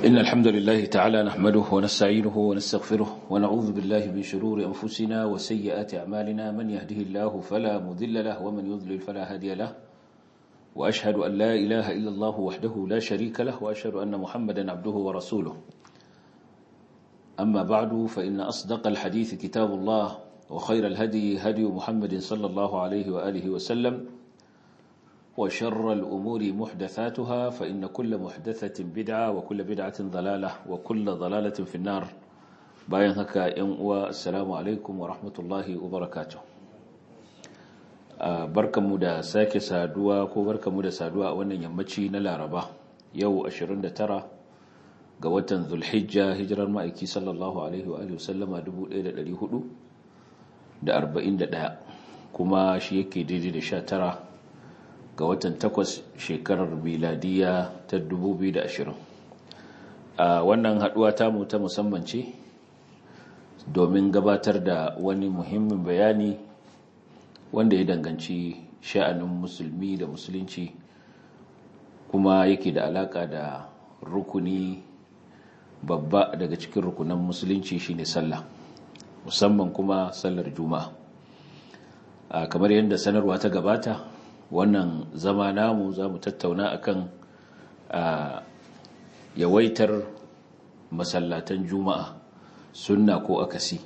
إن الحمد لله تعالى نحمده ونستعينه ونستغفره ونعوذ بالله من شرور أنفسنا وسيئات أعمالنا من يهده الله فلا مذل له ومن يضلل فلا هادي له وأشهد أن لا إله إلا الله وحده لا شريك له وأشهد أن محمدا عبده ورسوله أما بعد فإن أصدق الحديث كتاب الله وخير الهدي هدي محمد صلى الله عليه وآله وسلم وشر الأمور محدثاتها فإن كل محدثة بدعة وكل بدعة ضلالة وكل ضلالة في النار bayan haka ‘yan uwa assalamu alaikum wa rahmatullahi wa barakatuh barkanmu da sake saduwa ko barkanmu da saduwa a wannan yammaci na laraba yau 29 ga watan zulhijja hijirar ma'aiki sallallahu alaihi wa sallama 1441 kuma shi yake daidai da 19 ga watan takwas shekarar miladiya ta 2020 a wannan haduwa tamu ta musamman ce domin gabatar da wani muhimmin bayani wanda ya danganci sha'anin musulmi da musulunci kuma yake da alaka da rukuni babba daga cikin rukunan musulunci shine sallah musamman kuma sallar juma'a kamar yadda sanarwa ta gabata wannan zama namu za mu tattauna akan yawaitar masallatan juma'a sunna ko akasi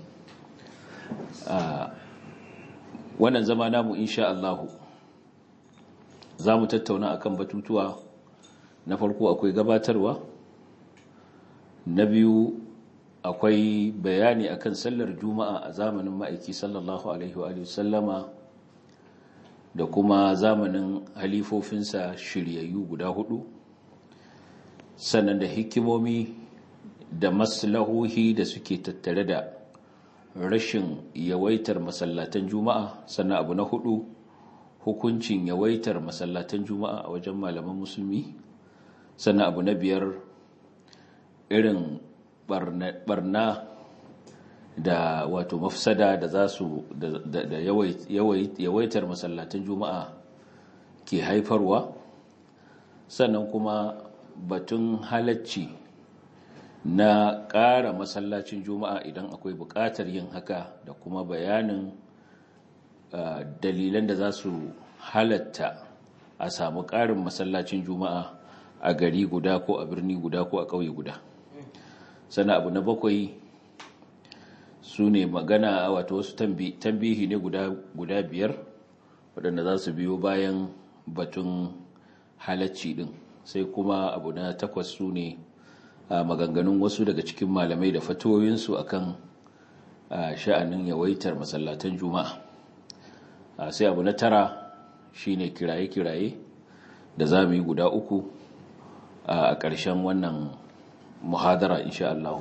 wannan zama namu insha Allahu za mu tattauna akan batutuwa na farko akwai gabatarwa na biyu akwai bayani akan sallar juma'a a zamanin ma'aiki sallallahu alaihi wa sallama da kuma zamanin halifofinsa shiryayyu guda hudu sannan da hikimomi da maslahohi da suke tattare da rashin yawaitar masallatan juma'a sannan abu na hudu hukuncin yawaitar masallatan juma'a a wajen malaman musulmi sannan abu na biyar irin barna da wato mafsada da za su da yawaitar masallatan juma'a ke haifarwa sannan kuma batun halacci na ƙara masallacin juma'a idan akwai buƙatar yin haka da kuma bayanin dalilan da za su halatta a samu ƙarin masallacin juma'a a gari guda ko a birni guda ko a ƙauye guda sannan abu na bakwai su ne magana wato wasu tambihi ne guda biyar waɗanda za su biyo bayan batun halacci ɗin sai kuma abu na takwas su ne maganganun wasu daga cikin malamai da fatoyinsu akan sha'anin yawaitar masallatan juma'a sai abu na tara shine kiraye-kiraye da za mu yi guda uku a ƙarshen wannan muhadara insha Allah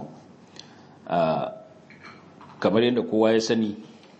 kamar yadda kowa ya sani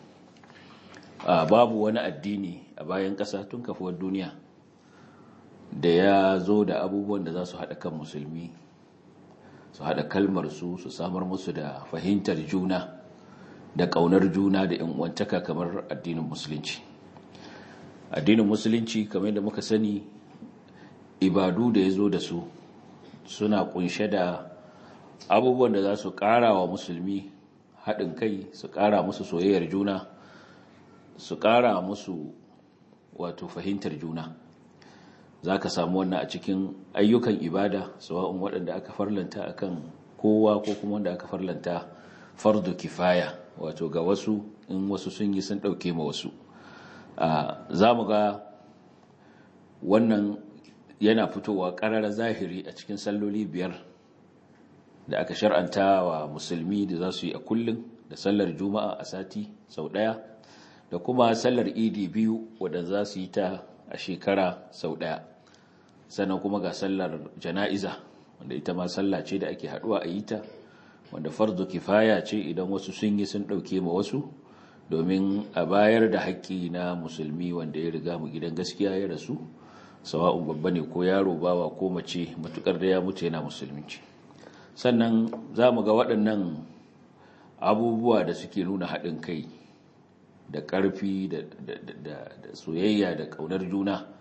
babu wani addini a bayan ƙasa tun kafuwar duniya da ya zo da abubuwan da za su haɗa kan musulmi su haɗa kalmar su su samar musu da fahimtar juna da ƙaunar juna da uwantaka kamar addinin musulunci addinin musulunci kamar yadda muka sani ibadu da ya zo da su suna kunshe da abubuwan da za su ƙara wa musulmi haɗin kai su ƙara musu soyayyar juna su ƙara musu wato fahimtar juna za ka samu wannan a cikin ayyukan ibada sawa'un waɗanda aka farlanta akan kowa ko kuma wanda aka farlanta fardu kifaya wato ga wasu in wasu sun yi sun ɗauke ma wasu za mu ga wannan yana fitowa ƙarar zahiri a cikin salloli biyar da aka shar'anta wa musulmi da za su yi a kullum da sallar juma'a a sati sau ɗaya da kuma sallar idi biyu wadda za su yi ta a shekara sau ɗaya sannan kuma ga sallar jana'iza wanda ita ma sallah ce da ake haɗuwa a yi ta wanda farzu kifaya ce idan wasu sun yi sun ɗauke ma wasu domin a bayar da haƙƙi na musulmi wanda ya riga mu gidan gaskiya ya rasu sawa'un babba ne ko yaro bawa ko mace matukar da ya mutu yana musulunci sannan za mu ga waɗannan abubuwa da suke nuna haɗin kai da ƙarfi da soyayya da ƙaunar juna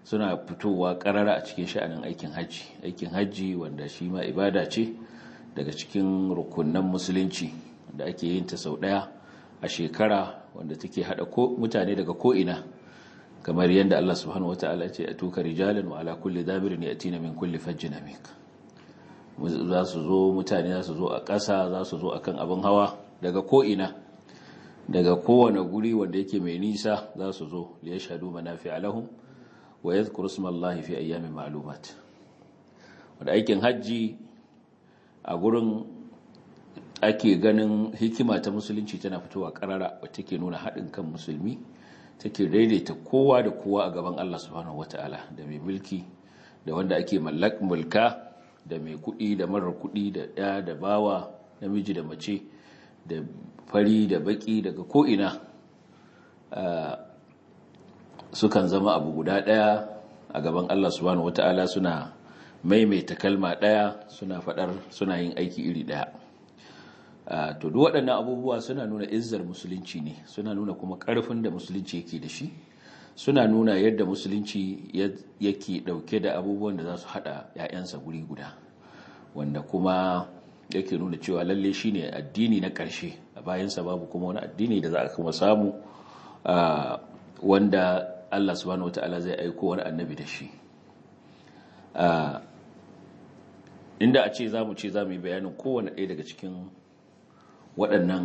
suna fitowa karara a cikin sha'anin aikin hajji aikin hajji wanda shi ma ibada ce daga cikin rukunan musulunci da ake yin ta sau daya a shekara wanda take hada mutane daga ko'ina kamar yadda Allah subhanahu wata'ala ce a tuka rijalin wa ala kulli dabirin yatina min kulli fajjin amik za su zo mutane za su zo a ƙasa za su zo akan abin hawa daga ko'ina daga kowane guri wanda yake mai nisa za su zo liya shaɗu manafi alahum wa ya zukuru smallahi fi ayyamin ma'lumat wadda aikin hajji a gurin ake ganin hikima ta musulunci tana fitowa karara wata ke nuna haɗin kan musulmi take daidaita kowa da kowa a gaban Allah subhanahu wata'ala da mai mulki da wanda ake mulka da mai kuɗi da marar kuɗi da ɗaya da bawa namiji da mace da fari da baki daga ko'ina sukan zama abu guda ɗaya a gaban Allah subhanahu wata'ala suna maimaita kalma ɗaya suna faɗar suna yin aiki iri ɗaya to duk waɗannan abubuwa suna nuna izzar musulunci ne suna nuna kuma ƙarfin da musulunci yake da shi suna nuna yadda musulunci yake ɗauke da abubuwan da za su haɗa 'ya'yansa guri guda wanda kuma yake nuna cewa lalle shi ne addini na ƙarshe a bayansa babu kuma wani addini da za a kuma samu wanda Allah subhanahu wata'ala zai aiko wani annabi da shi inda a ce za mu ce za mu yi bayanin kowane ɗaya daga cikin waɗannan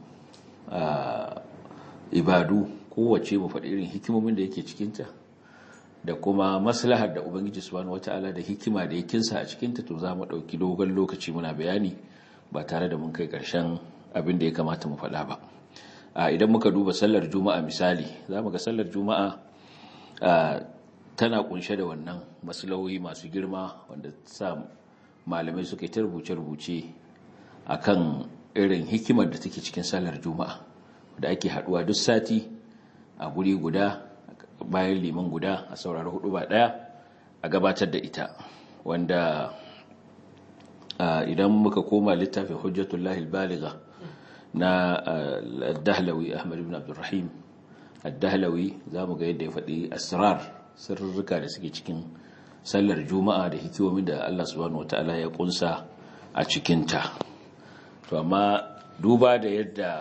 ibadu kowace mu faɗi irin hikimomin da yake cikinta da kuma maslahar da ubangiji subhanahu wata'ala da hikima da yakinsa a cikinta to za mu ɗauki dogon lokaci muna bayani ba tare da mun kai ƙarshen abin da ya kamata mu faɗa ba idan muka duba sallar juma'a misali za mu ga sallar juma'a tana kunshe da wannan maslahohi masu girma wanda sa malamai suka yi ta rubuce-rubuce a kan irin hikimar da take cikin sallar juma'a da ake haɗuwa duk sati a guri guda bayan liman guda a saurari hudu ba daya a gabatar da ita wanda idan muka koma littafin hujjatullahi baliga na dahlawi ahmad ibn abdurrahim dahlawi za mu ga yadda ya faɗi asrar sirrika da suke cikin sallar juma'a da hikimomin da allah subhanahu wata'ala ya kunsa a cikinta to amma duba da yadda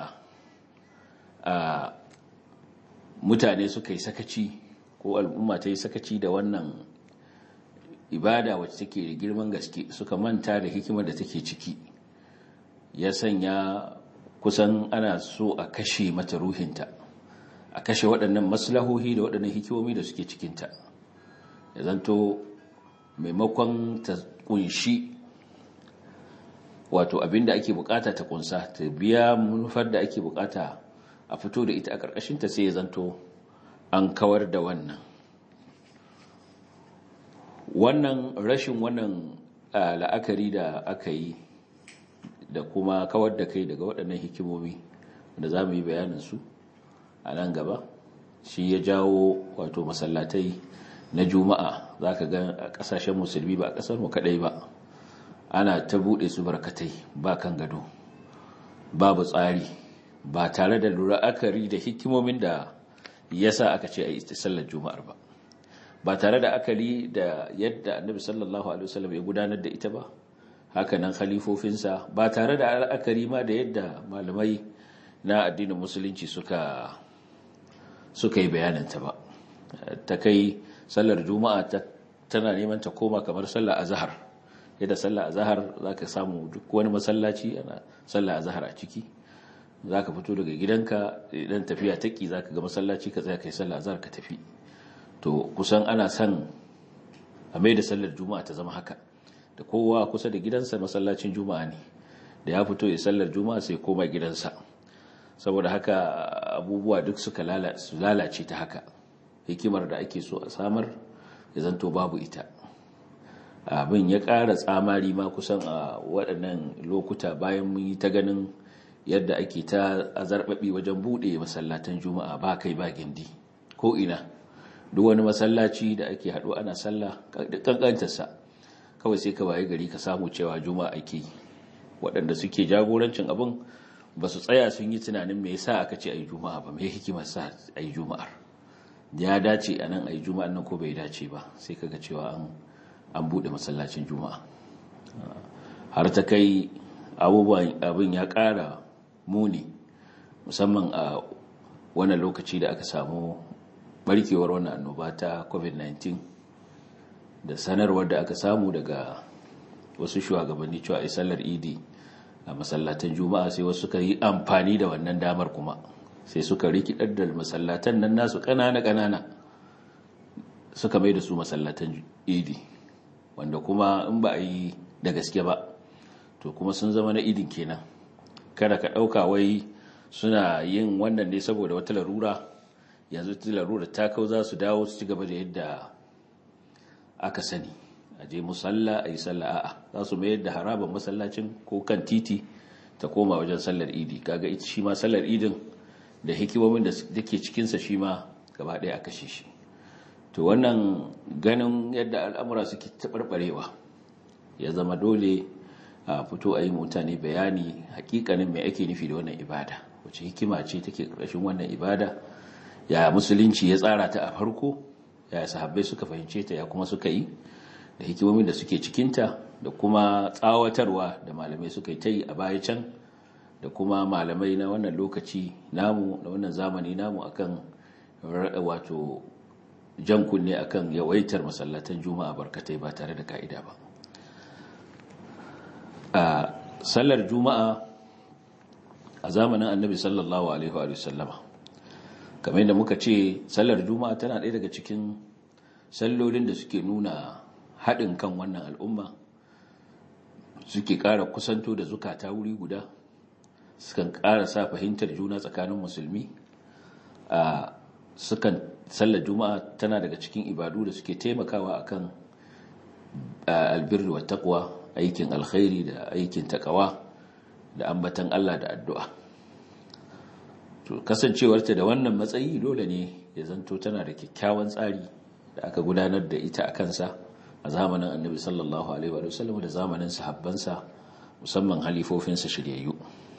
mutane suka yi sakaci ko al'umma ta yi sakaci da wannan ibada wacce take da girman gaske suka manta da hikimar da take ciki ya sanya kusan ana so a kashe mata ruhinta a kashe waɗannan maslahohi da waɗannan hikimomi da suke cikinta ya zanto maimakon ta kunshi wato abinda ake bukata ta kunsa ta biya manufar da ake bukata a fito da ita a ƙarƙashinta sai ya zanto an kawar da wannan wannan rashin wannan la'akari da aka yi da kuma kawar da kai daga waɗannan hikimomi da za mu yi bayaninsu a nan gaba shi ya jawo wato masallatai na juma'a za ka ga a ƙasashen musulmi ba a ƙasar mu kaɗai ba ana ta buɗe su barkatai ba kan gado babu tsari ba tare da la'akari da hikimomin da ya sa aka ce a yi sallar juma'ar ba ba tare da akali da yadda annabi sallallahu alaihi wasallam ya gudanar da ita ba haka nan khalifofinsa ba tare da akari ma da yadda malamai na addinin musulunci suka suka yi bayananta ba ta kai sallar juma'a tana neman ta koma kamar sallar azhar yadda sallar azhar zaka samu duk wani masallaci ana sallar azhar a ciki za ka fito daga gidanka idan tafiya taƙi za ka ga masallaci ka tsaya kai sallah azhar ka tafi to kusan ana son a mai da sallar juma'a ta zama haka da kowa kusa da gidansa masallacin juma'a ne da ya fito ya sallar juma'a sai koma gidansa saboda haka abubuwa duk suka lalace ta haka hikimar da ake so a samar ya zanto babu ita abin ya ƙara tsamari ma kusan a waɗannan lokuta bayan mun yi ta ganin yadda ake ta azarbabi wajen bude masallatan juma'a ba kai ba gindi ko ina duk wani masallaci da ake haɗu ana sallah kankantarsa kawai sai ka baye gari ka samu cewa juma'a ake waɗanda suke jagorancin abin ba su tsaya sun yi tunanin me yasa aka ce ayi juma'a ba me hikimar sa ayi juma'ar ya dace a nan a yi juma'an nan ko bai dace ba sai kaga cewa an buɗe masallacin juma'a har ta kai abubuwan abin ya ƙara muni musamman a wannan lokaci da aka samu barkewar wannan annoba ta covid-19 da sanarwar da aka samu daga wasu shugabanni cewa a sallar idi a masallatan juma'a sai wasu suka yi amfani da wannan damar kuma sai suka rikidar da masallatan nan nasu kanana-kanana suka mai da su masallatan idi wanda kuma in ba a yi da gaske ba to kuma sun zama na idin kenan kada ka ɗauka wai suna yin wannan ne saboda wata larura yanzu ta larura ta kau za su dawo su ci gaba da yadda aka sani a je musalla a yi sallah a'a za su mayar da harabar masallacin ko kan titi ta koma wajen sallar idi kaga ita shi ma sallar idin da hikimomin da ke cikinsa shi ma gaba ɗaya aka shi shi to wannan ganin yadda al'amura suke taɓarɓarewa ya zama dole a fito a yi mutane bayani hakikanin mai ake nufi da wannan ibada wace hikima ce take ƙarshen wannan ibada ya musulunci ya tsara ta a farko ya sahabbai suka fahimce ta ya kuma suka yi da hikimomin da suke cikinta da kuma tsawatarwa da malamai suka yi ta yi a baya can da kuma malamai na wannan lokaci namu na wannan zamani namu akan wato jan kunne akan yawaitar masallatan juma'a barkatai ba tare da ka'ida ba a sallar juma'a a zamanin annabi sallallahu alaihi wa sallama kamar yadda muka ce sallar juma'a tana ɗaya daga cikin sallolin da suke nuna haɗin kan wannan al'umma suke ƙara kusanto da zukata wuri guda sukan ƙara sa fahimtar juna tsakanin musulmi a sukan sallar juma'a tana daga cikin ibadu da suke taimakawa akan albirri wa taqwa aikin alkhairi da aikin takawa da ambatan Allah da addu'a to kasancewarta da wannan matsayi dole ne ya zanto tana da kyakkyawan tsari da aka gudanar da ita a kansa a zamanin annabi sallallahu alaihi wa sallam da zamanin sahabbansa musamman halifofinsa shiryayyu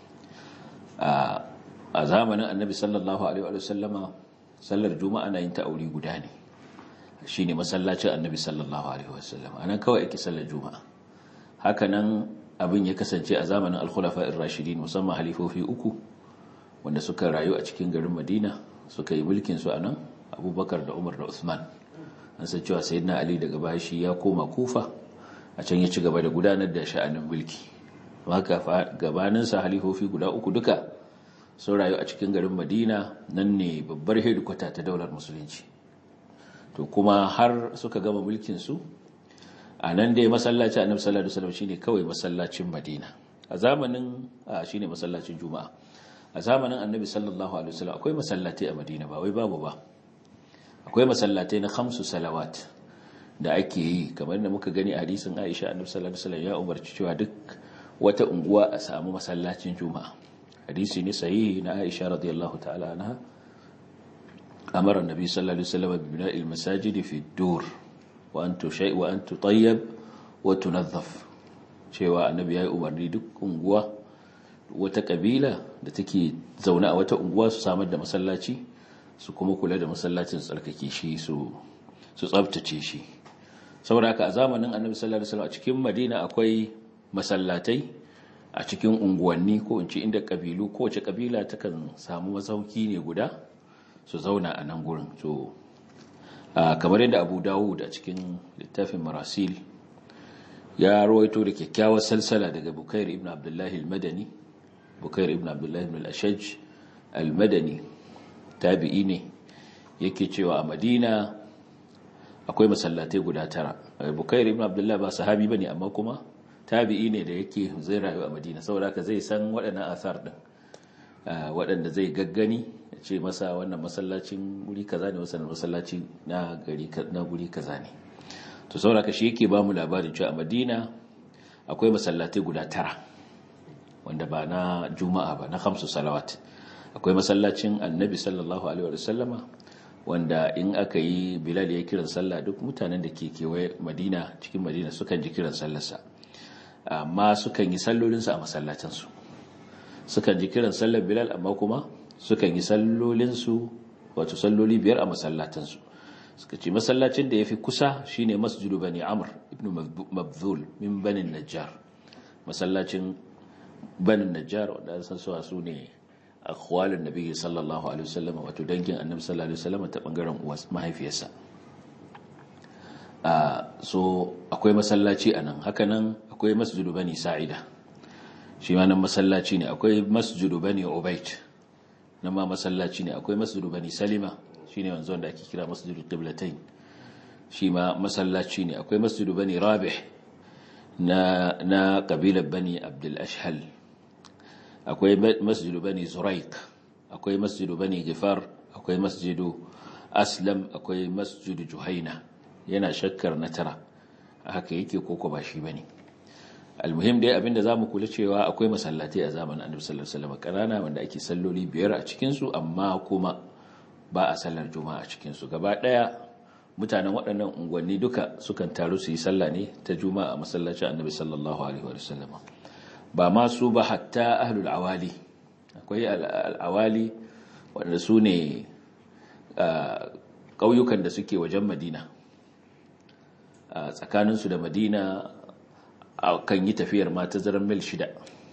a zamanin annabi sallallahu alaihi wa sallama sallar juma'a na yin ta aure guda ne shine masallacin annabi sallallahu alaihi wa sallam anan kawai ake sallar juma'a hakanan abin ya kasance a zamanin al-khulafa ar-rashidin musamman halifofi uku wanda suka rayu a cikin garin Madina suka yi mulkin su anan Abubakar da Umar da Uthman an san cewa sayyidina Ali daga bashi ya koma Kufa a can ya ci gaba da gudanar da sha'anin mulki haka gabanin sa halifofi guda uku duka sun rayu a cikin garin Madina nan ne babbar hedikwata ta daular musulunci to kuma har suka gama mulkin su a nan dai masallaci annabi sallallahu alaihi wasallam shine kawai masallacin Madina a zamanin shine masallacin Juma'a a zamanin annabi sallallahu alaihi wasallam akwai masallatai a Madina ba wai babu ba akwai masallatai na khamsu salawat da ake yi kamar da muka gani a hadisin Aisha annabi sallallahu alaihi wasallam ya umarci cewa duk wata unguwa a samu masallacin Juma'a hadisi ne sahihi na Aisha radiyallahu ta'ala anha amara annabi sallallahu alaihi wasallam bi bina'il masajid fi ad-dur وأن تشيء وأن تطيب وتنظف cewa annabi ya yi umarni duk unguwa wata kabila da take zaune a wata unguwa su samar da masallaci su kuma kula da masallacin tsarkake shi su tsabtace shi saboda haka a zamanin annabi sallallahu alaihi wasallam a cikin madina akwai masallatai a cikin unguwanni ko in ce inda kabilu kowace kabila takan samu masauki ne guda su zauna a nan gurin to kamar yadda abu dawud a cikin littafin marasil ya rawaito da kyakkyawar salsala daga bukair ibn abdullahi al-madani bukair ibn abdullahi ibn al-ashaj al-madani tabi'i ne yake cewa a madina akwai masallatai guda tara bukair ibn abdullahi ba sahabi bane amma kuma tabi'i ne da yake zai rayu a madina saboda haka zai san waɗannan asar din waɗanda zai gaggani ya ce masa wannan masallacin guri kaza ne wasan masallaci na gari na guri kaza ne to saboda shi yake ba mu labarin cewa a Madina akwai masallatai guda tara wanda ba na juma'a ba na khamsu salawat akwai masallacin annabi sallallahu alaihi wa sallama wanda in aka yi bilal ya kiran sallah duk mutanen da ke kewaye madina cikin madina sukan ji kiran sallarsa amma sukan yi sallolinsa a masallacinsu sukan ji kiran sallar bilal amma kuma sukan yi sallolinsu wato salloli biyar a masallatansu suka ce masallacin da ya fi kusa shine masjidu bani amr ibn mabzul min banin najjar masallacin banin najjar wanda san suwa su ne akhwalin nabi sallallahu alaihi wasallam wato dangin annabi sallallahu alaihi wasallam ta bangaren uwas mahaifiyarsa so akwai masallaci anan haka nan akwai masjidu bani sa'ida shi ma nan masallaci ne akwai masjidu bani ubayt nan ma masallaci ne akwai masjidu bani salima shine wanzu wanda ake kira masjidul qiblatain shi ma masallaci ne akwai masjidu bani rabih na na kabilar bani abdul ashhal akwai masjidu bani zuraik akwai masjidu bani gifar akwai masjidu aslam akwai masjidu juhaina yana shakkar na tara haka yake koko ba shi bane almuhim dai abinda zamu kula cewa akwai masallatai a zamanin annabi sallallahu alaihi wasallam kanana wanda ake salloli biyar a cikin su amma kuma ba a sallar juma'a a cikin su gaba daya mutanen waɗannan unguwanni duka sukan taru su yi sallah ne ta juma'a a masallacin annabi sallallahu alaihi wasallam ba ma su ba hatta ahlul awali akwai al'awali wanda su ne ƙauyukan da suke wajen madina tsakaninsu da madina kan yi tafiyar ma tazarar mil shida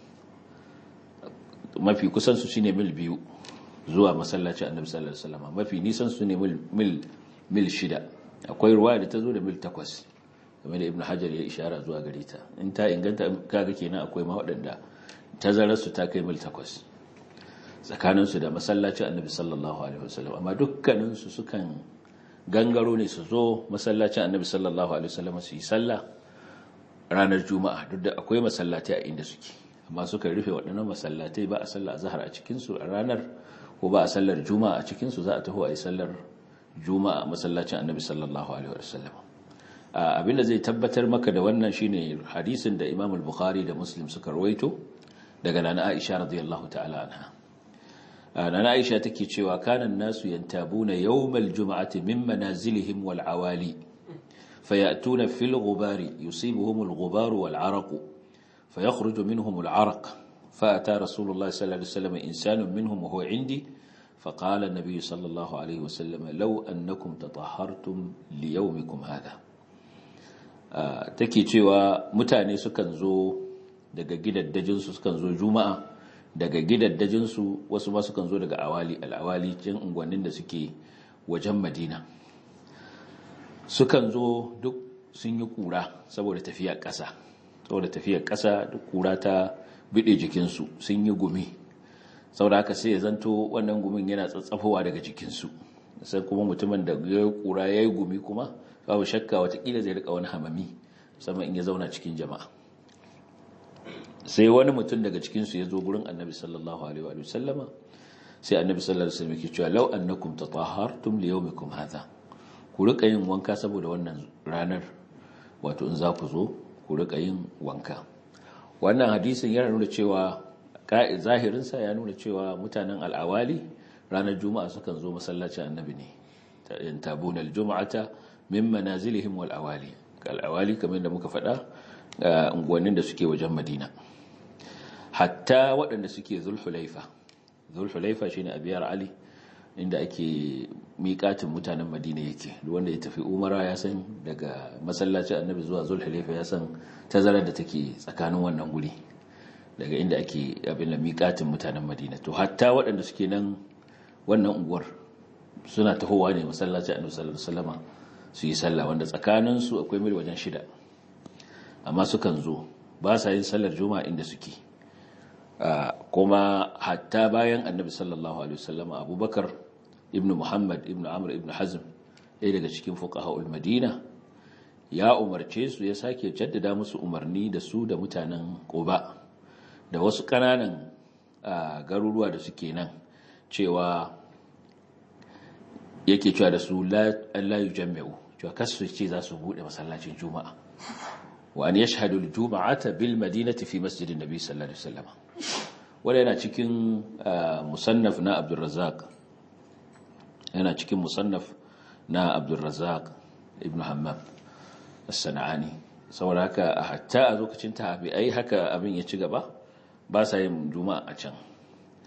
mafi kusansu shi ne mil biyu zuwa masallacin annabi sallallahu alaihi wasallam mafi nisan su ne mil mil shida akwai ruwa da ta zo da mil takwas game da ibn hajar ya ishara zuwa gare ta in ta inganta kaga kenan akwai ma waɗanda tazararsu ta kai mil takwas tsakaninsu da masallacin annabi sallallahu alaihi wasallam amma dukkaninsu sukan gangaro ne su zo masallacin annabi sallallahu alaihi wasallam su yi sallah ranar juma'a duk da akwai masallatai a inda suke amma suka rufe waɗannan masallatai ba a sallah azhar a cikin su a ranar ko ba a sallar juma'a a cikin su za a taho a yi sallar juma'a masallacin annabi sallallahu alaihi wasallam abinda zai tabbatar maka da wannan shine hadisin da Imam al-Bukhari da Muslim suka rawaito daga nana Aisha radiyallahu ta'ala anha nana Aisha take cewa kanan nasu yantabuna yawmal jum'ati min manazilihim wal awali fayatuna fil ghubari yusibuhum al ghubar wal araq fayakhruju minhum al araq فأتى رسول الله صلى الله عليه وسلم إنسان منهم وهو عندي فقال النبي صلى الله عليه وسلم لو أنكم تطهرتم ليومكم هذا take cewa mutane sukan zo daga gidaddajinsu sukan zo juma'a daga gidaddajinsu wasu ma sukan zo daga awali al'awali cin unguwannin da suke wajen madina sukan zo duk sun yi kura saboda tafiyar ƙasa saboda tafiyar ƙasa duk kura ta bide jikinsu sun yi gumi saboda haka sai ya zanto wannan gumin yana tsatsafowa daga jikinsu sai kuma mutumin da ya yi kura ya yi gumi kuma babu shakka watakila zai rika wani hamami musamman in ya zauna cikin jama'a sai wani mutum daga cikinsu ya zo gurin annabi sallallahu alaihi wa sallama sai annabi sallallahu alaihi wa sallam yake cewa law annakum tatahhartum li yawmikum hadha ku rika yin wanka saboda wannan ranar wato in za ku zo ku rika yin wanka wannan hadisin yana nuna cewa zahirinsa ya nuna cewa mutanen al'awali ranar juma'a sukan zo masallacin annabi ne yantabuna aljum'ata min manazilihim wal awali al awali kamar da muka faɗa unguwannin da suke wajen madina hatta waɗanda suke zulhulaifa zulhulaifa shine abiyar ali inda ake miƙatin mutanen madina yake duk wanda ya tafi umara ya san daga masallacin annabi zuwa zulhulaifa ya san tazarar da take tsakanin wannan guri daga inda ake abin da miƙatin mutanen madina to hatta waɗanda suke nan wannan unguwar suna tahowa ne masallacin annabi sallallahu alaihi wasallam su yi sallah wanda tsakanin su akwai mil wajen shida amma sukan zo ba sa yin sallar juma'a inda suke kuma hatta bayan annabi sallallahu alaihi wasallam abubakar ibnu muhammad ibnu amr ibnu hazm ɗaya daga cikin fuqaha'ul madina ya umarce su ya sake jaddada musu umarni da su da mutanen quba da wasu ƙananan garuruwa da suke nan cewa yake cewa da su la yujammi'u cewa kasu ce za su bude masallacin juma'a wa an yashhadu al-jum'ata bil madinati fi masjidin nabi sallallahu alaihi wasallam wanda yana cikin musannaf na Abdul Razzaq yana cikin musannaf na Abdul Razzaq ibn Hammam as-Sana'ani saboda haka hatta a lokacin tabi'ai haka abin ya ci gaba ba sa yin juma'a a can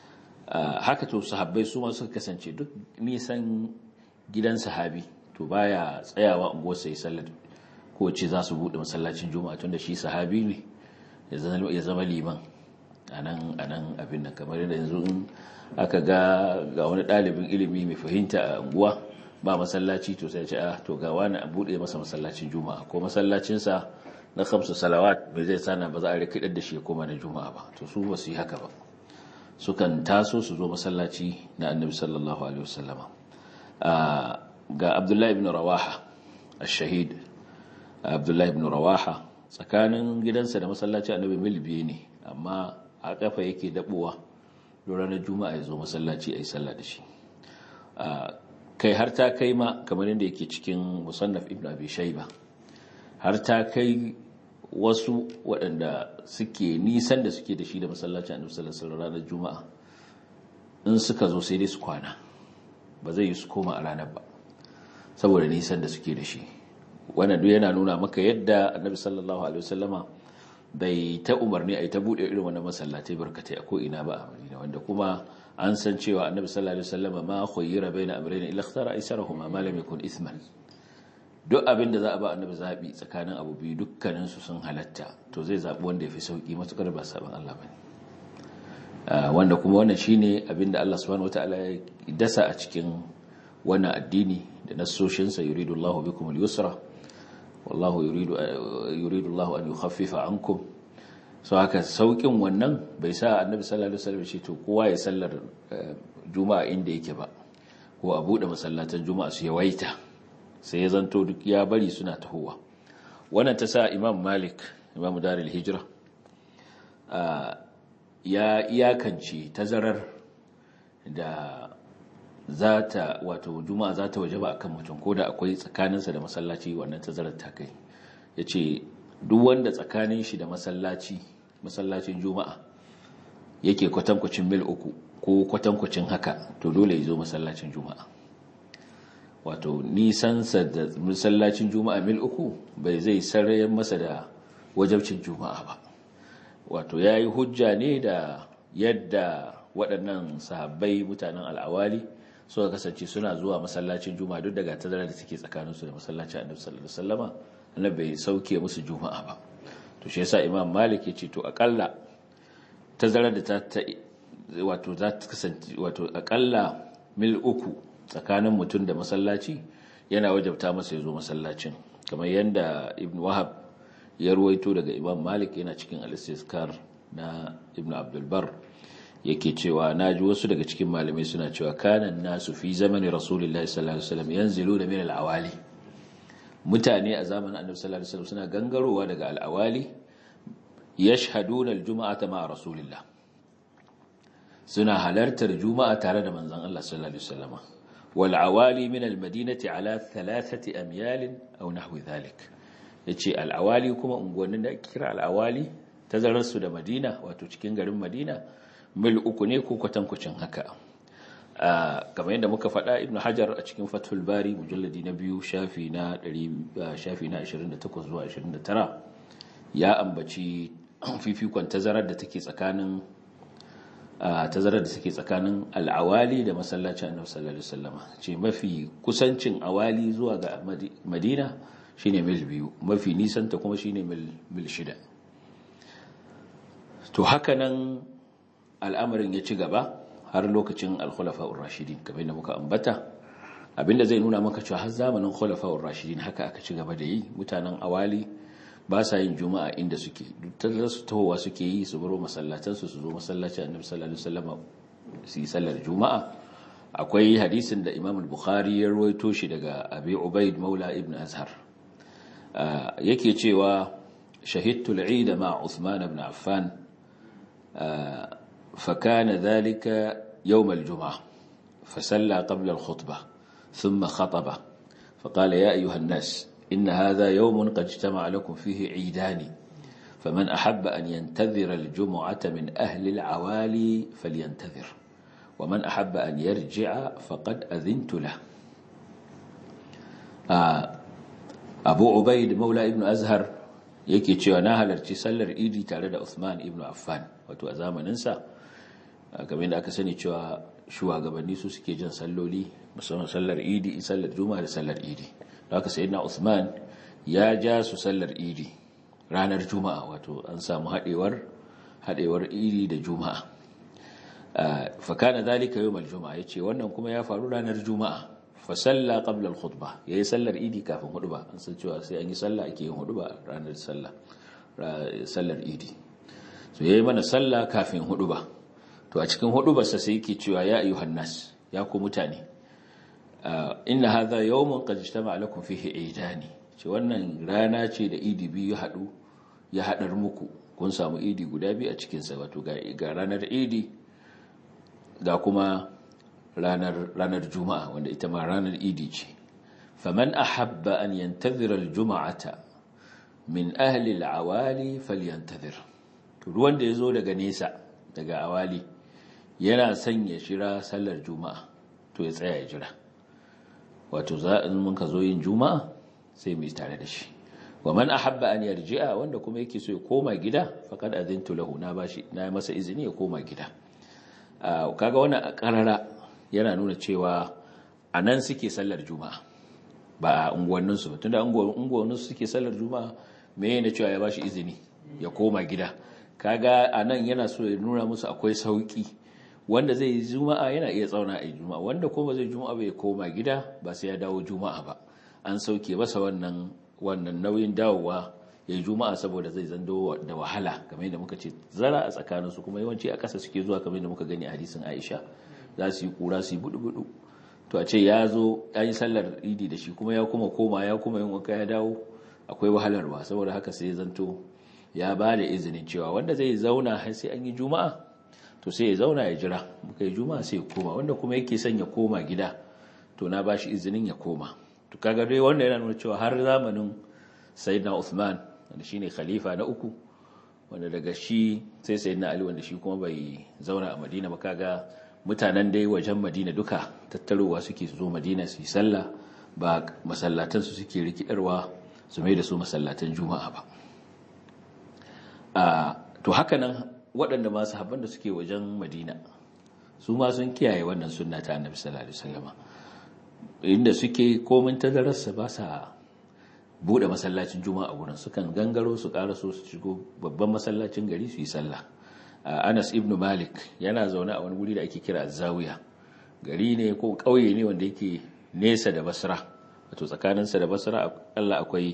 haka to sahabbai su ma suka kasance duk nisan gidan sahabi to baya tsayawa unguwar sai sallar ko ce za su bude masallacin juma'a tunda shi sahabi ne ya zama liman anan anan abin nan kamar yadda yanzu in aka ga ga wani ɗalibin ilimi mai fahimta a unguwa ba masallaci to sai ce ah to ga wani a bude masa masallacin juma'a ko masallacinsa na kamsu salawat bai zai sana ba za a rikidar da shi ya koma na juma'a ba to su ba su yi haka ba sukan taso su zo masallaci na annabi sallallahu alaihi wasallama ga abdullahi ibn rawaha ash-shahid abdullahi ibn rawaha tsakanin gidansa da masallaci annabi mil biyu ne amma a kafa yake dabuwa don ranar juma'a ya zo masallaci a yi sallah da shi kai har ta kai ma kamar yadda yake cikin musannaf ibn abi shayba har ta kai wasu waɗanda suke nisan da suke da shi da masallacin annabi sallallahu alaihi ranar juma'a in suka zo sai dai su kwana ba zai yi su koma a ranar ba saboda nisan da suke da shi wannan duk yana nuna maka yadda annabi sallallahu alaihi wasallama bai ta umarni a yi ta buɗe irin wannan masallatai barkatai a ko'ina ba a madina wanda kuma an san cewa annabi sallallahu alaihi wasallama ma khayyira baina amrayni illa ikhtara aysarahuma ma lam yakun ithman duk abin da za a ba annabi zaɓi tsakanin abu biyu dukkaninsu sun halatta to zai zaɓi wanda ya fi sauƙi matuƙar ba saɓin Allah ba wanda kuma wannan shi ne abin da Allah subhanahu wa ta'ala ya dasa a cikin wannan addini da nassoshinsa yuridu Allah bikum al-yusra wallahu yuridu Allah an yukhaffifa ankum so haka sauƙin wannan bai sa annabi sallallahu alaihi wasallam shi to kowa ya sallar juma'a inda yake ba ko a buɗe masallatan juma'a su yawaita sai ya zanto duk ya bari suna tahowa wannan ta sa imam malik imam daril hijira ya iyakance tazarar da za ta wato juma'a za ta waje ba akan mutum ko da akwai tsakaninsa da masallaci wannan tazarar ta kai ya ce duk wanda tsakanin shi da masallaci masallacin juma'a yake kwatankwacin mil uku ko kwatankwacin haka to dole ya zo masallacin juma'a wato nisansa da masallacin juma'a mil uku bai zai sarayen masa da wajabcin juma'a ba wato ya yi hujja ne da yadda waɗannan sahabbai mutanen al'awali suka kasance suna zuwa masallacin juma'a duk daga tazarar da take tsakaninsu da masallacin annabi sallallahu alaihi wasallama annabi bai sauke musu juma'a ba to shi yasa imam malik ya ce to akalla tazarar da ta wato za ta kasance wato akalla mil uku tsakanin mutum da masallaci yana wajabta masa ya zo masallacin kamar yadda ibn wahab ya ruwaito daga imam malik yana cikin al-istiskar na ibn abdulbar yake cewa na ji wasu daga cikin malamai suna cewa kanan nasu fi zamani rasulullahi sallallahu alaihi wasallam yanzilu da min al-awali mutane a zamanin annabi sallallahu alaihi wasallam suna gangarowa daga al-awali yashhaduna al-jum'ata ma rasulillah suna halartar juma'a tare da manzon Allah sallallahu alaihi wasallam wal awali min al-madinati ala thalathati amyal aw nahwi dhalik yace al-awali kuma unguwannin da kira al-awali tazarar su da Madina wato cikin garin Madina mil uku ne ko kwatankwacin haka kamar yadda muka faɗa ibn hajar a cikin fathul bari mujalladi na biyu shafi na 28 zuwa 29 ya ambaci fifikon tazarar da take tsakanin tazarar da take tsakanin al'awali da masallacin annabi sallallahu alaihi wasallam ce mafi kusancin awali zuwa ga madina shine mil biyu mafi nisanta kuma shine mil shida to haka nan al'amarin ya ci gaba har lokacin al-khulafa'ur rashidin kamar da muka ambata abinda zai nuna maka cewa har zamanin khulafa'ur rashidin haka aka ci gaba da yi mutanen awali ba sa yin juma'a inda suke duk su tahowa suke yi su baro masallatan su su zo masallacin annabi sallallahu alaihi wasallam su yi sallar juma'a akwai hadisin da imam al-bukhari ya rawaito shi daga abi ubaid maula ibn azhar yake cewa shahidtu al-eid ma uthman ibn affan فكان ذلك يوم الجمعة فسلى قبل الخطبة ثم خطب فقال يا أيها الناس إن هذا يوم قد اجتمع لكم فيه عيدان فمن أحب أن ينتظر الجمعة من أهل العوالي فلينتظر ومن أحب أن يرجع فقد أذنت له أبو عبيد مولى ابن أزهر yake cewa na halarci sallar idi tare da Uthman ibn Affan wato a zamaninsa kamar da aka sani cewa shugabanni su suke jin salloli musamman sallar idi sallar juma'a da sallar idi da haka sayyidina Uthman ya ja su sallar idi ranar juma'a wato an samu haɗewar haɗewar idi da juma'a fakana zalika yawmal juma'a yace wannan kuma ya faru ranar juma'a fa salla qabla al khutbah yayi sallar idi kafin hudba an san cewa sai an yi sallah ake yin hudba ranar sallah sallar idi so yayi mana sallah kafin hudba to a cikin hudubar sa sai yake cewa ya ayyuhan nas ya ku mutane inna hadha yawmun qad ijtama'a lakum fihi idani ce wannan rana ce da idi biyu hadu ya hadar muku kun samu idi guda biyu a cikin sa wato ga ranar idi ga kuma ranar ranar juma'a wanda ita ma ranar idi ce faman ahabba an yantazira aljum'ata min ahli alawali falyantazir ruwan da yazo daga nesa daga awali yana son ya shira sallar juma'a to ya tsaya ya jira wato za in mun ka zo yin juma'a sai mu yi tare da shi wa man ahabba an yarji'a wanda kuma yake so ya koma gida faqad azintu lahu na bashi na masa izini ya koma gida kaga wannan karara yana nuna cewa a nan suke sallar juma'a ba a unguwanninsu ba tunda unguwanninsu suke sallar juma'a me yana cewa ya bashi izini ya koma gida kaga a nan yana so ya nuna musu akwai sauki wanda zai yi juma'a yana iya tsauna a juma'a wanda kuma zai juma'a bai koma gida ba sai ya dawo juma'a ba an sauke masa wannan wannan nauyin dawowa ya yi juma'a saboda zai zando da wahala kamar yadda muka ce zara a tsakaninsu kuma yawanci a ƙasa suke zuwa kamar yadda muka gani a hadisin aisha za su yi kura su yi budu-budu to a ce ya zo ya yi sallar idi da shi kuma ya kuma koma ya kuma yin wanka ya dawo akwai wahalarwa saboda haka sai zanto ya ba da izinin cewa wanda zai zauna har sai an yi juma'a to sai ya zauna ya jira muka yi juma'a sai ya koma wanda kuma yake son ya koma gida to na ba shi izinin ya koma to kaga dai wanda yana nuna cewa har zamanin sayyidina Uthman wanda shine khalifa na uku wanda daga shi sai sayyidina Ali wanda shi kuma bai zauna a Madina ba kaga mutanen dai wajen Madina duka tattarowa suke zo Madina su yi sallah ba masallatan su suke rikidarwa su mai da su masallatan Juma'a ba a to haka nan waɗanda masu habban da suke wajen Madina su ma sun kiyaye wannan sunna ta Annabi sallallahu alaihi wasallama inda suke komin tazararsa ba sa bude masallacin juma'a gurin sukan gangaro su karaso su shigo babban masallacin gari su yi sallah Anas ibn Malik yana zaune a wani guri da ake kira Zawiya gari ne ko kauye ne wanda yake nesa da Basra wato tsakaninsa da Basra Allah akwai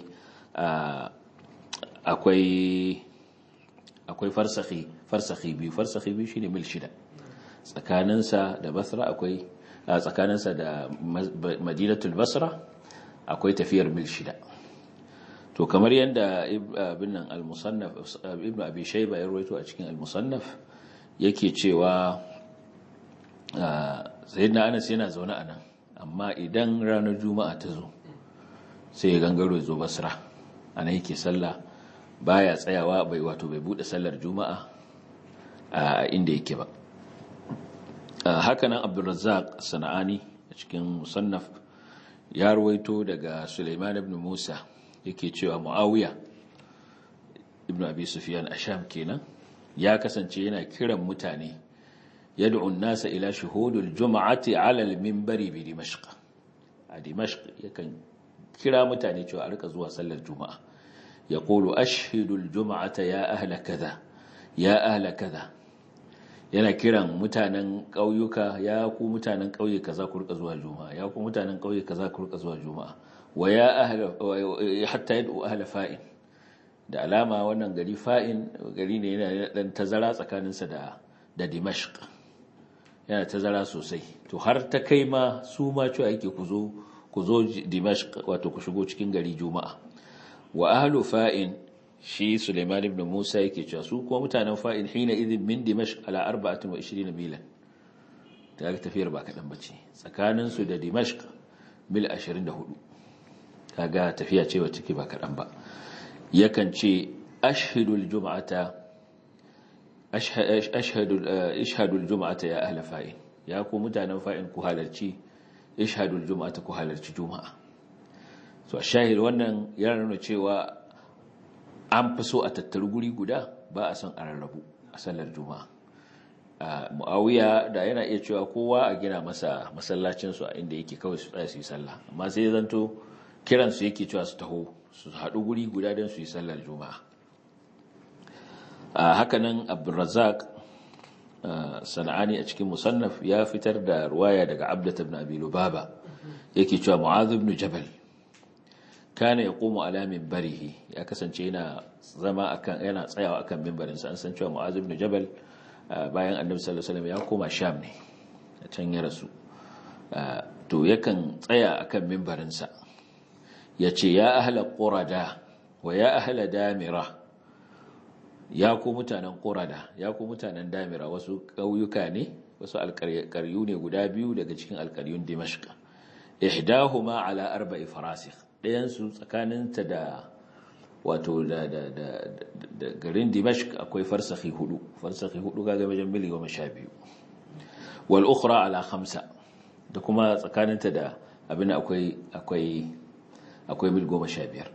akwai akwai farsakhi farsakhi biyu farsakhi biyu shine mil shida tsakaninsa da Basra akwai tsakaninsa da Madinatul Basra akwai tafiyar mil shida to kamar yadda ibn nan al-musannaf ibn abi shayba ya rawaito a cikin al-musannaf yake cewa sayyidina Anas yana zaune a nan amma idan ranar juma'a ta zo sai ya gangaro ya zo Basra ana yake sallah baya tsayawa bai wato bai bude sallar juma'a a inda yake ba hakanan Abdulrazzaq Sana'ani a cikin musannaf ya rawaito daga Sulaiman ibn Musa yake cewa Muawiya ibn Abi Sufyan asham kenan ya kasance yana kiran mutane yad'u an-nasa ila shuhudil jum'ati 'ala al-minbari bi Dimashq a Dimashq yakan kira mutane cewa a rika zuwa sallar juma'a yaqulu ashhidu al-jum'ata ya ahla kaza ya ahla kaza yana kiran mutanen ƙauyuka ya ku mutanen ƙauye kaza ku rika zuwa juma'a ya ku mutanen ƙauye kaza ku rika zuwa juma'a wa ya ahla hatta yad'u ahla fa'in da alama wannan gari fa'in gari ne yana dan tazara tsakaninsa da da Dimashq yana tazara sosai to har ta kai ma su ma cewa yake ku zo ku zo Dimashq wato ku shigo cikin gari juma'a wa ahlu fa'in shi Suleiman ibn Musa yake cewa su kuma mutanen fa'in hina idin min Dimashq ala 24 milan ta ga tafiyar ba kadan bace tsakanin su da Dimashq mil 24 kaga tafiya ce wacce ke ba kadan ba yakan ce ashhadul jum'ata ashhadul ishhadul jum'ata ya ahla fa'in ya ku mutanen fa'in ku halarci ishhadul jum'ata ku halarci juma'a so shahid wannan yana nuna cewa an fi so a tattaru guri guda ba a son a rarrabu a sallar juma'a muawiya da yana iya cewa kowa a gina masa masallacin su a inda yake kawai su tsaya su yi sallah amma sai zanto kiran su yake cewa su taho su haɗu guri guda don su yi sallar juma'a hakanan abdulrazak sana'ani a cikin musannaf ya fitar da ruwaya daga abdat ibn abi lubaba yake cewa mu'adh ibn jabal kana yaqumu ala minbarihi ya kasance yana zama akan yana tsayawa akan minbarin sa an san cewa mu'adh ibn jabal bayan annabi sallallahu alaihi wasallam ya koma sham ne a can ya rasu to yakan tsaya akan minbarin sa yace ya ahla qurada wa ya ahla damira ya ku mutanen qurada ya ku mutanen damira wasu ƙauyuka ne wasu alƙaryu ne guda biyu daga cikin alƙaryun dimashq ihdahuma ala arba'i farasikh ɗayan su tsakaninta da wato da da da da garin dimashq akwai farsakhi hudu farsakhi hudu kaga wajen mili 12 wal ukhra ala khamsa da kuma tsakaninta da abin akwai akwai akwai mil 15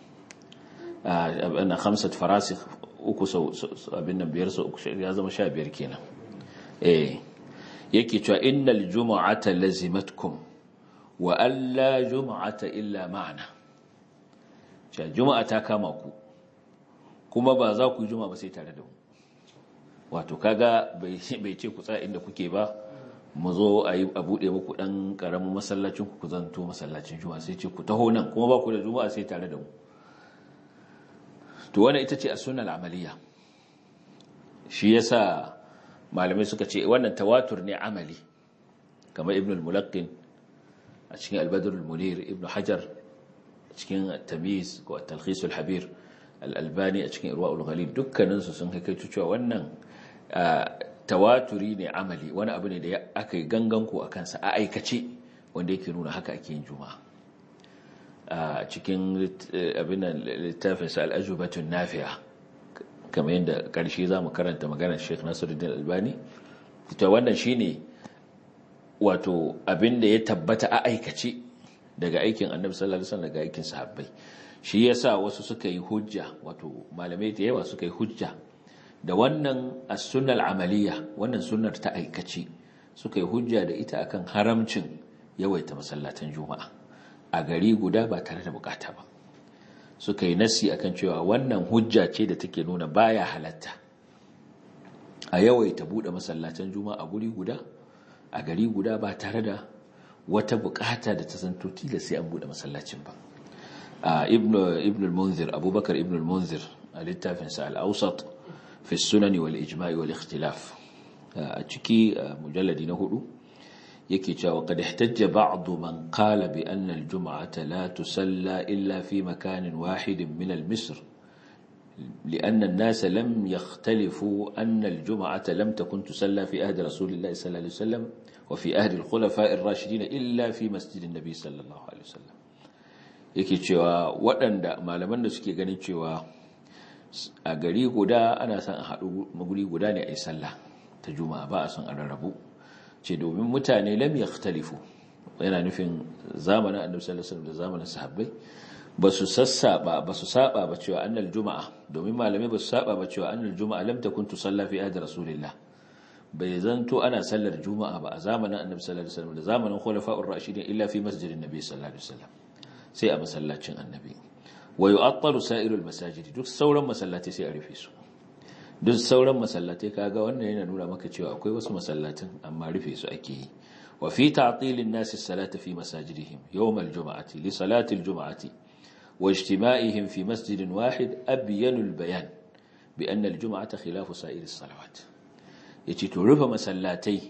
abin khamsat farasikh uku sau abin nan biyar sau uku ya zama 15 kenan eh yake cewa innal jumu'ata lazimatkum wa alla juma'ata illa ma'ana cewa juma'a ta kama ku kuma ba za ku yi juma'a ba sai tare da mu wato kaga bai ce ku tsaya inda kuke ba mu zo a yi a buɗe muku ɗan ƙaramin masallacin ku ku zanto masallacin juma'a sai ce ku taho nan kuma ba ku da juma'a sai tare da mu to wannan ita ce a sunan amaliya shi yasa malamai suka ce wannan tawatur ne amali kamar ibn al-mulaqqin a cikin al-badr al-munir ibn hajar a cikin tamiz ko at-talkhis al-habir al-albani a cikin irwa al-ghalib dukkanin su sun kai cewa wannan tawaturi ne amali wani abu ne da aka yi gangan ko akan sa a aikace wanda yake nuna haka ake yin juma'a a cikin abin littafin sa al-ajubatun nafi'a kamar yadda ƙarshe za mu karanta maganar sheikh nasiruddin albani ta wannan shine wato abin da ya tabbata a aikace daga aikin annabi sallallahu alaihi wasallam daga aikin sahabbai shi yasa wasu suka yi hujja wato malamai da yawa suka yi hujja da wannan as-sunnal amaliya wannan sunnar ta aikace suka yi hujja da ita akan haramcin yawaita masallatan juma'a a gari guda ba tare da bukata ba suka yi nasi akan cewa wannan hujja ce da take nuna baya halatta a yawaita bude masallatan juma'a guri guda a gari guda ba tare da wata bukata da ta zanto tilas sai an bude masallacin ba ibn ibn al-munzir abubakar ibn al-munzir a littafin sa al-awsat fi sunan wal ijma' wal ikhtilaf a ciki mujalladi na hudu yake cewa qad ihtajja ba'd man qala bi anna al-jum'ata la tusalla illa fi makanin wahidin min al-misr لأن الناس لم يختلفوا أن الجمعة لم تكن تسلى في أهد رسول الله صلى الله عليه وسلم وفي أهد الخلفاء الراشدين إلا في مسجد النبي صلى الله عليه وسلم yake cewa waɗanda malaman da suke ganin cewa a gari guda ana son a haɗu maguri guda ne a yi sallah ta juma'a ba a son a rarrabu ce domin mutane lam yakhtalifu yana nufin zamanin annabi sallallahu alaihi wasallam da zamanin sahabbai ba su sassaba ba su saba ba cewa annal juma'a domin malamai ba su saba ba cewa annal juma'a lam takun tusalla fi ahdi rasulillah bai zanto ana sallar juma'a ba a zamanin annabi sallallahu alaihi wasallam da zamanin khulafa'ur rashidin illa fi masjidin nabi sallallahu alaihi wasallam sai a masallacin annabi wa yu'attalu sa'irul masajidi duk sauran masallatai sai a rufe su duk sauran masallatai kaga wannan yana nuna maka cewa akwai wasu masallatin amma rufe su ake yi wa fi ta'tilin nasi salata fi masajidihim yawm al-jum'ati li salati al-jum'ati wa ijtima'ihim fi masjidin wahid abyanu al-bayan bi anna al-jum'ata khilafu sa'ir as-salawat yace to rufe masallatai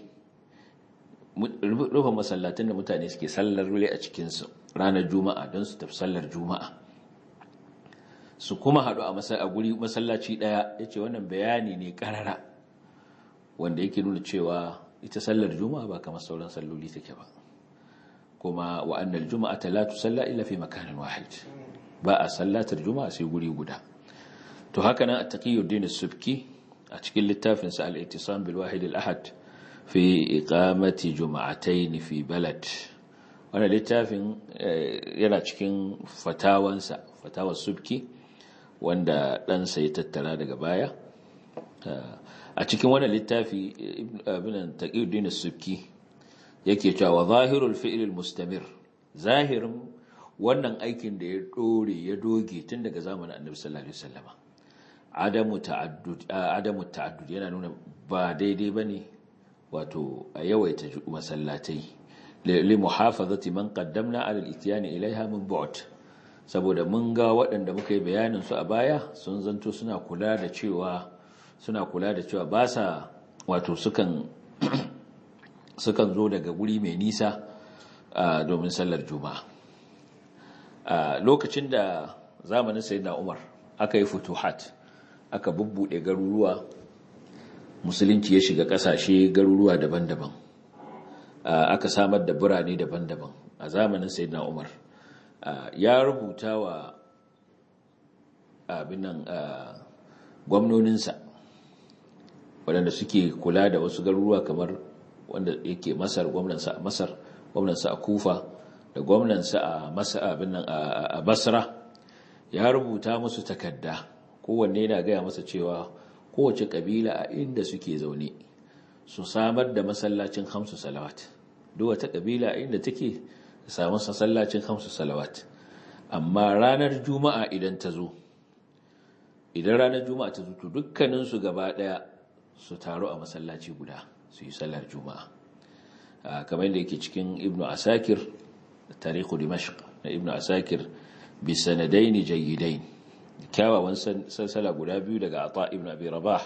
rufe masallatan da mutane suke sallar rule a cikin su ranar juma'a don su tafi sallar juma'a su kuma haɗu a guri masallaci ɗaya ya ce wannan bayani ne ƙarara wanda yake nuna cewa ita sallar juma'a ba kamar sauran salloli take ba kuma wa'annan juma'a ta latu salla illa fi makanin wahid ba a sallatar juma'a sai guri guda to haka nan a taqiyuddin subki a cikin littafin sa al-ittisam bil wahid al-ahad fi iqamati juma'atayn fi balad wannan littafin yana cikin fatawansa fatawar subki wanda ɗansa ya tattara daga baya a cikin wannan littafi ibn taqiyuddin as-subki yake cewa zahirul fi'l al-mustamir zahirin wannan aikin da ya dore ya doge tun daga zamanin annabi sallallahu alaihi wasallama adamu ta'addud adamu ta'addud yana nuna ba daidai bane wato a yawaita masallatai li muhafazati man qaddamna ala al-ityan ilaiha min bu'd saboda mun ga waɗanda muka yi bayanin su a baya sun zanto suna kula da cewa suna kula da cewa ba sa wato sukan sukan zo daga guri mai nisa domin sallar juma'a lokacin da zamanin sayyidina umar aka yi futuhat aka bubbuɗe garuruwa musulunci ya shiga ƙasashe garuruwa daban-daban aka samar da birane daban-daban a zamanin sayyidina umar ya rubuta wa abinan gwamnoninsa waɗanda suke kula da wasu garuruwa kamar wanda yake masar gwamnansa a masar gwamnansa a kufa da gwamnansa a a basra ya rubuta musu takarda kowanne yana gaya masa cewa kowace kabila a inda suke zaune su samar da masallacin hamsu salawat duk wata kabila a inda take samu masallacin hamsu salawat amma ranar juma'a idan ta zo idan ranar juma'a ta zo to dukkaninsu gaba daya su taru a masallaci guda su yi sallar juma'a kamar yadda yake cikin ibnu asakir tarihu dimashq na ibnu asakir bi sanadaini jayyidain kyawawan salsala guda biyu daga ata ibnu abi rabah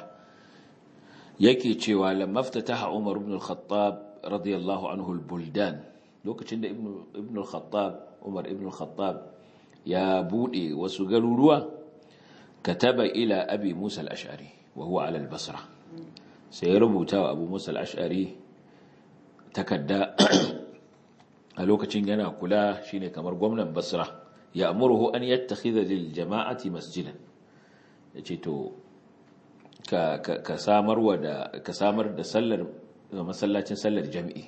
yake cewa lamma ftataha umar ibn al-khattab radiyallahu anhu al-buldan lokacin da ibn al-khattab umar ibn al-khattab ya bude wasu garuruwa kataba ila abi musa al-ash'ari wa huwa ala al-basra sai ya rubuta wa abu musa al-ash'ari takadda a lokacin yana kula shine kamar gwamnan basra ya amurhu an yattakhidha lil jama'ati masjidan yace to ka ka samarwa da ka samar da sallar masallacin sallar jami'i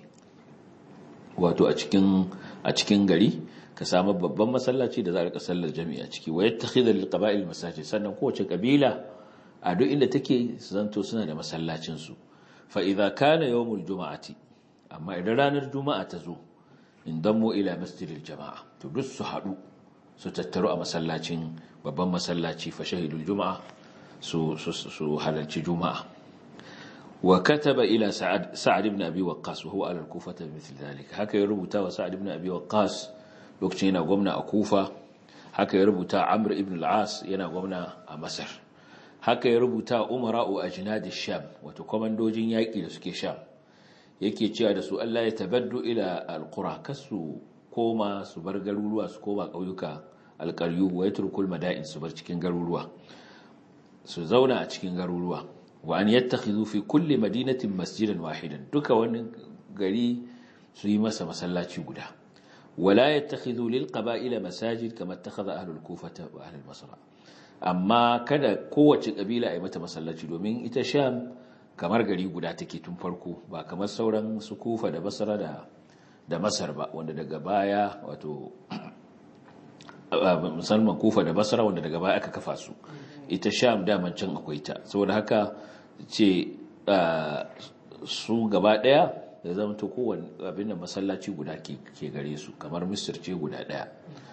wato a cikin a cikin gari ka samar babban masallaci da za a rika sallar jami'i a ciki wa yattakhidha lil qaba'il masajid sannan kowace kabila a duk inda take zanto suna da masallacin su fa idza kana yawmul juma'ati amma idan ranar juma'a ta zo in dammo ila masjidil jama'a to duk su haɗu su tattaru a masallacin babban masallaci fa shahidul juma'a su su halarci juma'a wa kataba ila sa'ad sa'ad ibn abi waqqas wa huwa ala al-kufah mithl dhalik haka ya rubuta wa sa'ad ibn abi waqqas lokacin yana gwamna a kufa haka ya rubuta amr ibn al-as yana gwamna a masar haka ya rubuta umara'u ajnad ash-sham wato komandojin yaki da suke sham yake cewa da su Allah ya tabaddu ila alqura kasu koma su bar garuruwa su koma ƙauyuka alƙaryu wa yatrukul mada'in su bar cikin garuruwa su zauna a cikin garuruwa wa an yattakhidhu fi kulli madinatin masjidan wahidan duka wani gari su yi masa masallaci guda wala yattakhidhu lil qaba'ila masajid kama ittakhadha ahlul kufata wa ahlul basra amma kada kowace kabila a yi mata masallaci domin ita sham kamar gari guda take tun farko ba kamar sauran su kufa da basra da da masar ba wanda daga baya wato musamman kufa da basra wanda daga baya aka kafa su ita sham daman can akwai ta saboda haka ce su gaba daya da zama to kowane abin da masallaci guda ke gare su kamar misir ce guda daya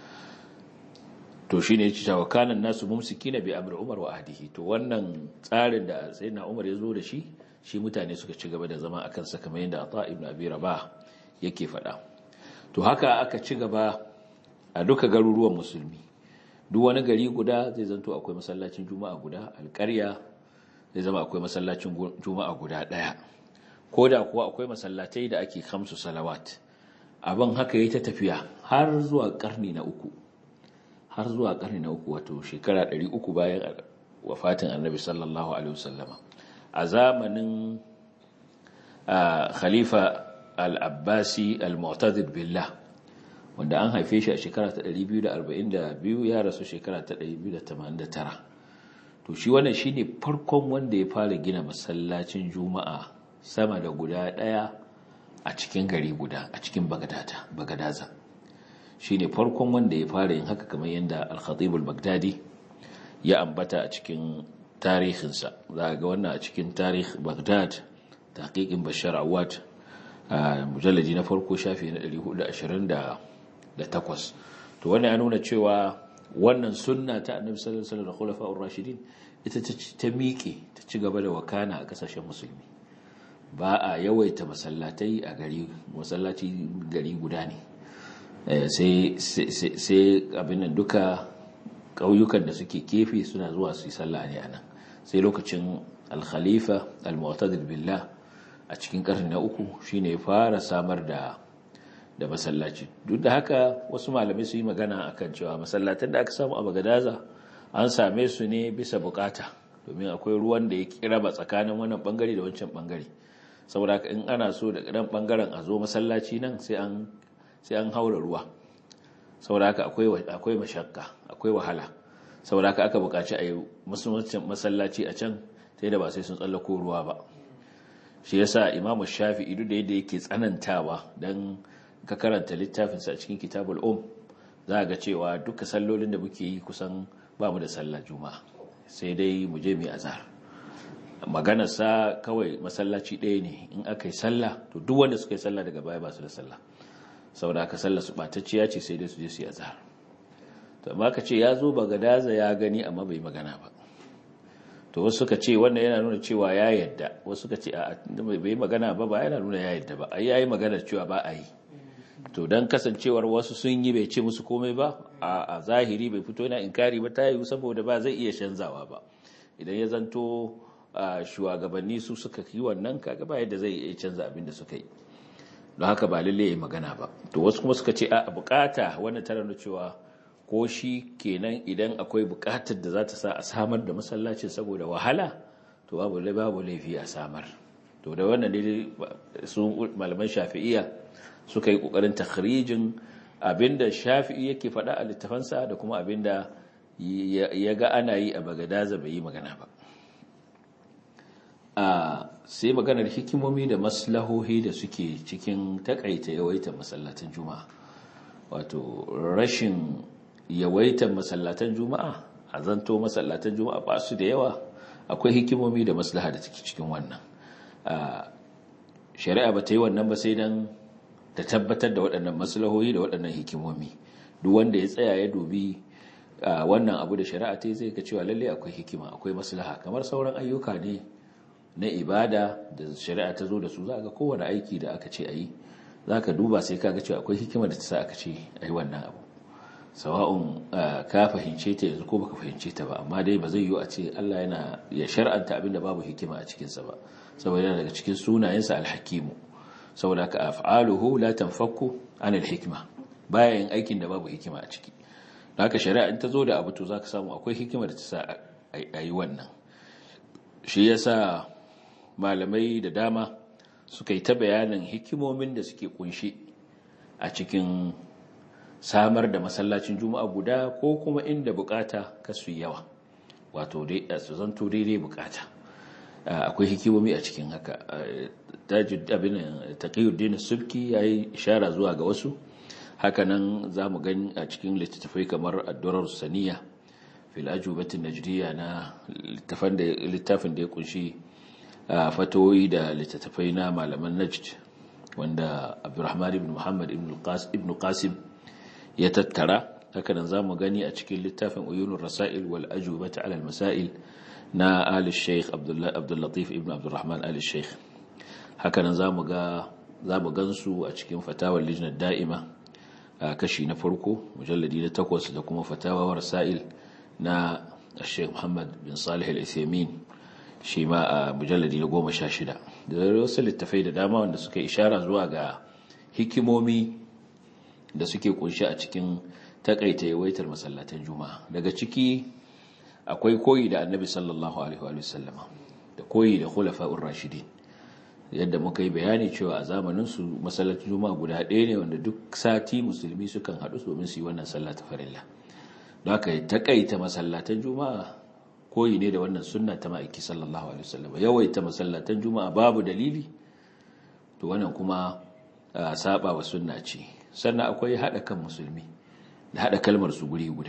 to shi ne ci cewa kanan nasu mumsiki na bi amir umar wa ahdihi to wannan tsarin da sai na umar ya zo da shi shi mutane suka ci gaba da zama a kansa kamar yadda ata ibn abi rabah yake faɗa to haka aka ci gaba a duka garuruwan musulmi duk wani gari guda zai zanto akwai masallacin juma'a guda alƙarya zai zama akwai masallacin juma'a guda ɗaya ko da kuwa akwai masallatai da ake kamsu salawat abin haka yi ta tafiya har zuwa ƙarni na uku har zuwa ƙarni na uku wato shekara ɗari uku bayan wafatin annabi sallallahu alaihi wasallama a zamanin khalifa al-abbasi al-mu'tadid billah wanda an haife shi a shekara ta 242 ya rasu shekara ta 289 to shi wannan shine farkon wanda ya fara gina masallacin juma'a sama da guda ɗaya a cikin gari guda a cikin bagadaza shi ne farkon wanda ya fara yin haka kamar yadda al-khatib al-baghdadi ya ambata a cikin tarihinsa za ga wannan a cikin tarih baghdad taqiqin bashar awad a mujalladi na farko shafi na 428 to wannan ya nuna cewa wannan sunna ta annabi sallallahu alaihi wasallam da khulafa'ur rashidin ita ta miƙe ta ci gaba da wakana a kasashen musulmi ba a yawaita masallatai a gari masallaci gari guda ne sai abin nan duka ƙauyukan da suke kefe suna zuwa su yi sallah ne a nan sai lokacin al-khalifa al-mu'tadil billah a cikin ƙarni na uku shine ya fara samar da da masallaci duk da haka wasu malamai su yi magana akan cewa masallatan da aka samu a bagadaza an same su ne bisa bukata domin akwai ruwan da ya kira ba tsakanin wannan bangare da wancan bangare saboda haka in ana so da ɗan bangaren a zo masallaci nan sai an sai an haura ruwa saboda haka akwai akwai mashakka akwai wahala saboda haka aka buƙaci a yi masallaci a can sai da ba sai sun tsallako ruwa ba shi yasa imamu shafi'i duk da yadda yake tsanantawa dan ka karanta littafinsa a cikin kitabul um za ga cewa duka sallolin da muke yi kusan ba mu da sallar juma'a sai dai mu je mu azhar maganarsa kawai masallaci ɗaya ne in aka yi sallah to duk wanda suka yi sallah daga baya ba su da sallah saboda aka sallah su ɓatacciya ce sai dai su je su yi azhar to amma ka ce ya zo bagadaza ya gani amma bai magana ba to wasu suka ce wannan yana nuna cewa ya yadda wasu suka ce a bai magana ba ba yana nuna ya yadda ba ai yayi magana cewa ba a yi to dan kasancewar wasu sun yi bai ce musu komai ba a zahiri bai fito yana inkari ba ta yi saboda ba zai iya canzawa ba idan ya zanto shugabanni su suka yi wannan kaga ba yadda zai iya canza abin da suka yi don haka ba lalle ya magana ba to wasu kuma suka ce a bukata wannan tana nuna cewa ko shi kenan idan akwai bukatar da za ta sa a samar da masallacin saboda wahala to babu babu laifi a samar to da wannan dai su malaman shafi'iyya suka yi kokarin takhrijin abinda shafi'i yake faɗa a littafansa da kuma abinda ya ga ana yi a bagadaza bai yi magana ba a sai maganar hikimomi da maslahohi da suke cikin takaita yawaitar masallatan juma'a wato rashin yawaitar masallatan juma'a a zanto masallatan juma'a ba su da yawa akwai hikimomi da maslaha da take cikin wannan shari'a ba ta yi wannan ba sai dan ta tabbatar da waɗannan maslahohi da waɗannan hikimomi duk wanda ya tsaya ya dubi wannan abu da shari'a ta yi zai ga cewa lalle akwai hikima akwai maslaha kamar sauran ayyuka ne na ibada da shari'a ta zo da su za ga kowane aiki da aka ce a yi za ka duba sai ka ga cewa akwai hikima da ta sa aka ce a yi wannan abu sawa'un ka fahimce ta yanzu ko baka fahimce ta ba amma dai ba zai yiwu a ce Allah yana ya shar'anta abin da babu hikima a cikinsa ba saboda yana daga cikin sunayensa alhakimu saboda ka af'aluhu la tanfakku an alhikma baya yin aikin da babu hikima a ciki don haka shari'a in ta zo da abu to zaka samu akwai hikima da ta sa a yi wannan shi yasa malamai da dama suka yi ta bayanin hikimomin da suke kunshi a cikin samar da masallacin juma'a guda ko kuma inda bukata kasu yawa wato su zanto daidai bukata akwai hikimomi a cikin haka taqiyuddin subki yayi ishara zuwa ga wasu hakanan zamu gani a cikin littattafai kamar ad-durar saniya fil ajubatin najdiya na littafin da littafin da ya kunshi fatoyi da littattafai na malaman najd wanda Abdurrahman ibn Muhammad ibn Qasim ya tattara hakanan zamu gani a cikin littafin Uyunur Rasail wal Ajubata ala al-Masail na Ali Sheikh Abdullah Abdul Latif ibn Abdurrahman Ali Sheikh hakanan zamu ga zamu gansu a cikin fatawar lijnar da'ima kashi na farko mujalladi na takwas da kuma fatawa Rasail na Sheikh Muhammad bin Salih Al-Uthaymeen shi ma a mujalladi na goma sha shida da wasu littafai da dama wanda suka ishara zuwa ga hikimomi da suke kunshi a cikin takaita yawaitar masallatan juma'a daga ciki akwai koyi da annabi sallallahu alaihi wa sallama da koyi da khulafa'ur rashidin yadda muka yi bayani cewa a zamanin su masallacin juma'a guda ɗaya ne wanda duk sati musulmi sukan haɗu domin su yi wannan sallah ta farilla don haka takaita masallatan juma'a koyi ne da wannan sunna ta ma'aiki sallallahu alaihi wasallam yawaita masallatan juma'a babu dalili to wannan kuma saba wa sunna ce sannan akwai hada kan musulmi da hada kalmar su guri guda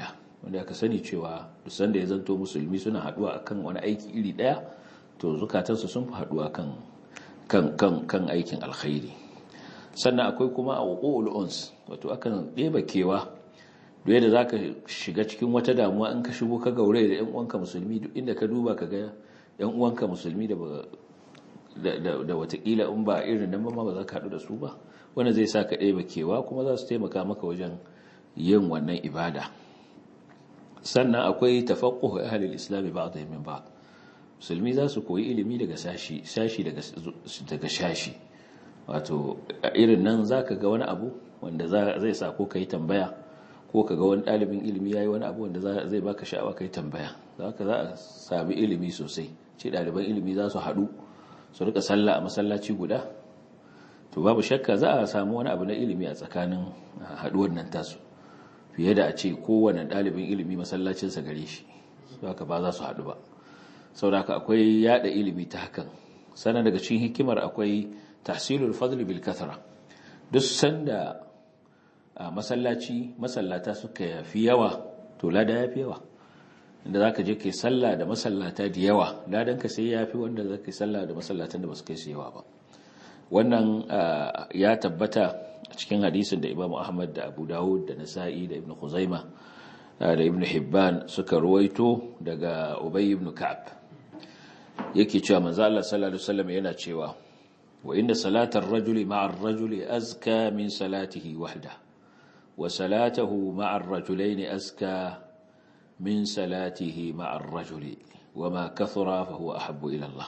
wanda aka sani cewa duk sanda ya zanto musulmi suna haduwa akan wani aiki iri daya to zukatansu sun fi haduwa kan kan kan kan aikin alkhairi sannan akwai kuma a wuqul uns wato akan ɗeba kewa duk yadda zaka shiga cikin wata damuwa in ka shigo ka gaure da ƴan uwanka musulmi duk inda ka duba ka ga ƴan uwanka musulmi da da watakila in ba irin nan ba ba za ka haɗu da su ba wanda zai sa ka ɗeba kewa kuma za su taimaka maka wajen yin wannan ibada sannan akwai tafaqquhu ahli al-islam ba'dhum min ba'd musulmi za su koyi ilimi daga sashi sashi daga daga shashi wato irin nan zaka ga wani abu wanda zai sa ko kai tambaya ko ka ga wani ɗalibin ilimi yayi wani abu wanda zai baka sha'awa kai tambaya zaka za a sami ilimi sosai ce ɗaliban ilimi za su haɗu su rika sallah a masallaci guda to babu shakka za a samu wani abu na ilimi a tsakanin haɗuwar nan tasu fiye da a ce kowane ɗalibin ilimi masallacinsa gare shi haka ba za su haɗu ba sauraka akwai yada ilimi ta hakan sana daga cikin hikimar akwai tahsilul fadli bil kathra duk sanda a masallaci masallata suka fi yawa to lada ya fi yawa inda za ka je kai sallah da masallata da yawa ladan ka sai ya fi wanda za ka yi sallah da masallatan da ba su kai su yawa ba wannan ya tabbata a cikin hadisin da imamu ahmad da abu dawud da nasa'i da ibn khuzaima da ibn hibban suka ruwaito daga ubay ibn ka'ab yake cewa manzo Allah sallallahu alaihi wasallam yana cewa wa inda salatar rajuli ma'a ar-rajuli azka min salatihi wahda wa salatahu ma'a ar-rajulaini azka min salatihi ma'a ar-rajuli wama kathura fa huwa ahabbu ila Allah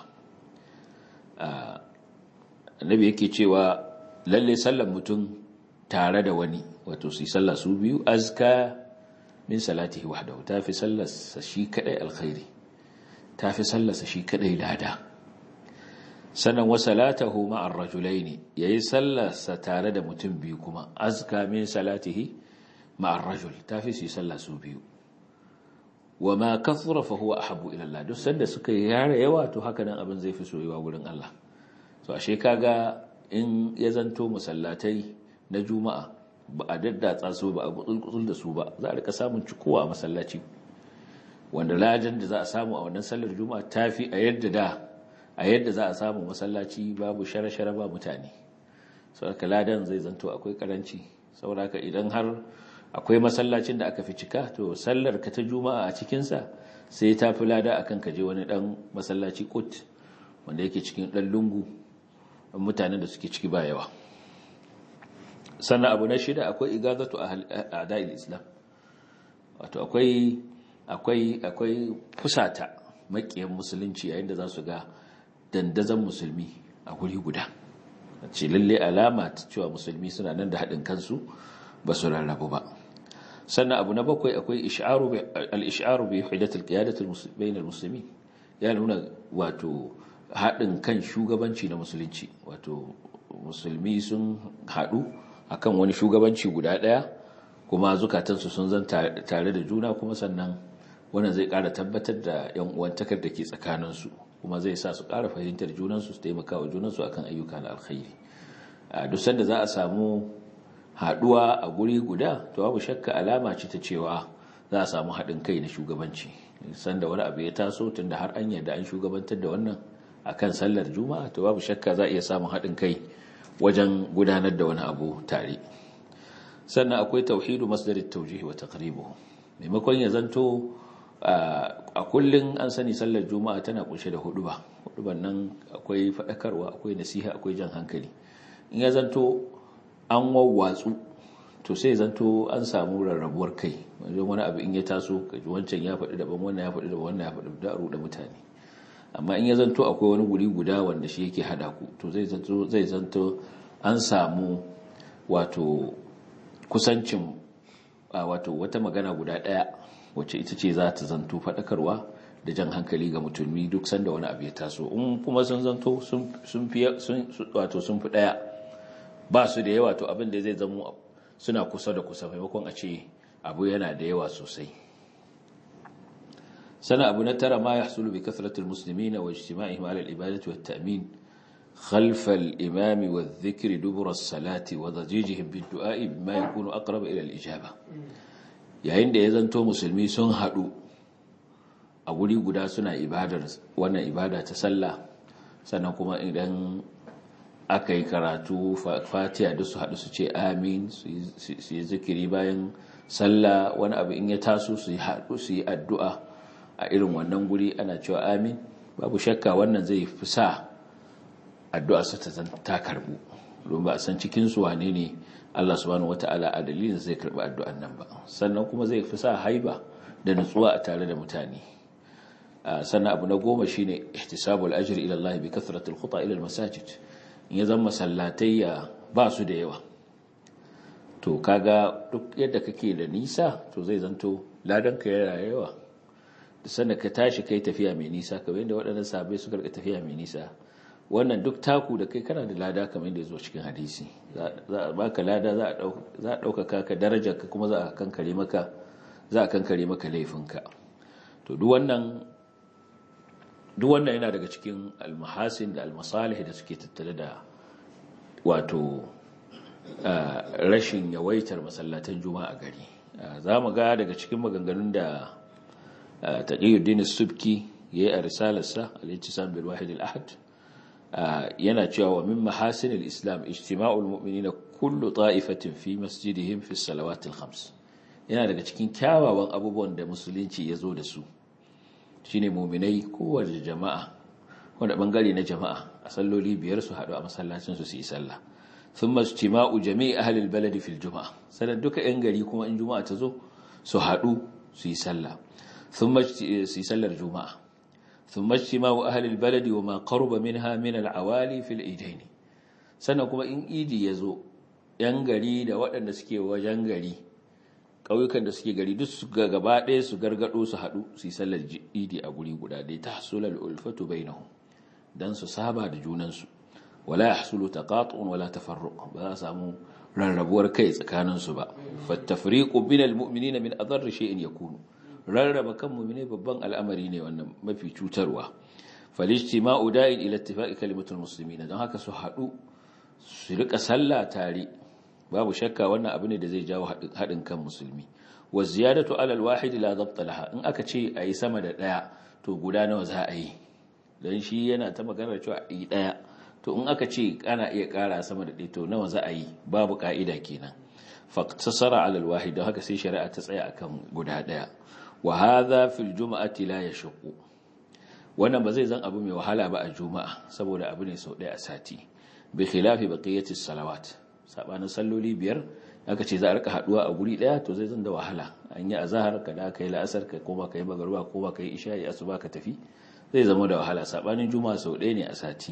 annabi yake cewa lalle sallan mutum tare da wani wato su sallah su biyu azka min salatihi wahdahu tafi sallarsa shi kadai alkhairi tafi sallarsa shi kadai lada sannan wa salatahu ma'ar rajulaini yayi sallarsa tare da mutum biyu kuma azka min salatihi ma'ar rajul tafi su sallah su biyu wa ma kathura fa huwa ahabbu ila Allah duk sanda suka yare yawa to haka nan abin zai fi soyuwa wurin Allah so ashe kaga in ya zanto musallatai na juma'a ba a daddatsa su ba a gutsul da su ba za a rika samun cikowa a masallaci wanda ladan da za a samu a wannan sallar juma'a tafi a yadda da a yadda za a samu masallaci babu shara-shara ba mutane saboda ladan zai zanto akwai karanci saboda idan har akwai masallacin da aka fi cika to sallar ka ta juma'a a cikinsa sai ta fi lada akan ka je wani dan masallaci kut wanda yake cikin dan lungu mutanen da suke ciki ba yawa sannan abu na shida akwai igazatu a da'il islam wato akwai akwai akwai fusata makiyan musulunci yayin da za su ga dandazon musulmi a guri guda ce lalle alama ta cewa musulmi suna nan da haɗin kansu ba su rarrabu ba sannan abu na bakwai akwai al-ish'aru bi hidatul qiyadatul bainal muslimin ya nuna wato haɗin kan shugabanci na musulunci wato musulmi sun haɗu akan wani shugabanci guda ɗaya kuma zukatansu sun zan tare da juna kuma sannan wannan zai ƙara tabbatar da yan uwantakar da ke tsakaninsu kuma zai sa su ƙara fahimtar junansu su taimaka wa junansu akan ayyuka na alkhairi a duk sanda za a samu haɗuwa a guri guda to babu shakka alama ce ta cewa za a samu haɗin kai na shugabanci sanda wani abu ya taso tunda har an yarda an shugabantar da wannan akan sallar juma'a to babu shakka za a iya samun haɗin kai wajen gudanar da wani abu tare sannan akwai tauhidu masdarit tawjih wa taqribuhu maimakon ya zanto a kullun an sani sallar juma'a tana kunshe da huduba huduban nan akwai fadakarwa akwai nasiha akwai jan hankali in ya zanto an wawwatsu to sai zanto an samu rarrabuwar kai wajen wani abu in ya taso kaji wancan ya faɗi daban wannan ya faɗi daban wannan ya faɗi da da mutane amma in ya zanto akwai wani guri guda wanda shi yake hada ku to zai zanto zai zanto an samu wato kusancin wato wata magana guda daya wacce ita ce za ta zanto fadakarwa da jan hankali ga musulmi duk sanda wani abu ya taso in kuma sun zanto sun fi wato sun fi daya ba su da yawa to abin da zai zamo suna kusa da kusa maimakon a ce abu yana da yawa sosai sana abu na tara ma ya hasulu bi kasratul muslimina wa ijtima'ihim ala al-ibadati wat ta'min خلف الإمام والذكر دبر الصلاة وضجيجهم بالدعاء بما يكون أقرب إلى الإجابة yayin da ya zanto musulmi sun haɗu a guri guda suna ibadar wannan ibada ta sallah sannan kuma idan aka yi karatu fatiha duk su haɗu su ce amin su yi zikiri bayan sallah wani abu in ya taso su yi haɗu su yi addu'a a irin wannan guri ana cewa amin babu shakka wannan zai fi sa addu'a su ta karbu don ba a san cikinsu wane ne Allah subhanahu wata'ala a dalilin zai karbi addu'an nan ba sannan kuma zai fi sa haiba da nutsuwa a tare da mutane sannan abu na goma shine ihtisabul ajri ila Allah bi kathratil khuta ila al masajid in ya zama sallatayya ba su da yawa to kaga duk yadda kake da nisa to zai zanto ladan ka yana yawa da sanda ka tashi kai tafiya mai nisa kamar yadda waɗannan sahabbai suka rika tafiya mai nisa wannan duk taku da kai kana da lada kamar yadda ya zo cikin hadisi za a baka lada za a ɗaukaka ka darajar ka kuma za a kankare maka za a kankare maka laifinka to duk wannan duk wannan yana daga cikin almahasin da almasalih da suke tattare da wato rashin yawaitar masallatan juma'a gari za mu ga daga cikin maganganun da taqiyuddin subki yayi a risalarsa al-ittisam bil wahid al-ahad yana cewa wa min mahasin al-islam ijtima'ul mu'minina kullu ta'ifatin fi masjidihim fi salawat al-khams yana daga cikin kyawawan abubuwan da musulunci ya zo da su shine mu'minai kowace jama'a wanda bangare na jama'a a salloli biyar su haɗu a masallacin su su yi sallah thumma ijtima'u jami'i ahli al-balad fi al-jum'a sanan duka yan gari kuma in juma'a ta zo su haɗu su yi sallah thumma su yi sallar juma'a ثم اجتماع أهل البلد وما قرب منها من العوالي في الإيدين sannan kuma in idi ya zo ‘yan gari da waɗanda suke wajen gari ƙauyukan da suke gari duk su gaba ɗaya su gargaɗo su haɗu su yi sallar idi a guri guda dai ta hasular ulfatu bai nahu don su saba da junansu wala ya hasulu ta ƙatun wala ta farruƙ ba za a samu rarrabuwar kai tsakaninsu ba fattafriƙu binal mu'minina min azar shi'in ya kunu rarraba kan mu'mine babban al'amari ne wannan mafi cutarwa falijtima'u da'in ila ittifaqi kalimatul muslimin don haka su haɗu su rika sallah tare babu shakka wannan abu ne da zai jawo haɗin kan musulmi wa ziyadatu alal wahid la dabta laha in aka ce ayi sama da daya to guda nawa za a yi dan shi yana ta magana cewa yi daya to in aka ce ana iya ƙara sama da ɗaya to nawa za a yi babu ka'ida kenan faqtasara alal wahid don haka sai shari'a ta tsaya akan guda daya wa hadha fil jum'ati la yashqu wannan ba zai zan abu mai wahala ba a juma'a saboda abu ne sau ɗaya a sati bi khilafi baqiyatis salawat sabanin salloli biyar aka ce za a rika haduwa a guri daya to zai zan da wahala an yi azhar ka da kai la'asar ka koma kai magruba ko ba kai isha'i asuba ka tafi zai zama da wahala sabanin juma'a sau ɗaya ne a sati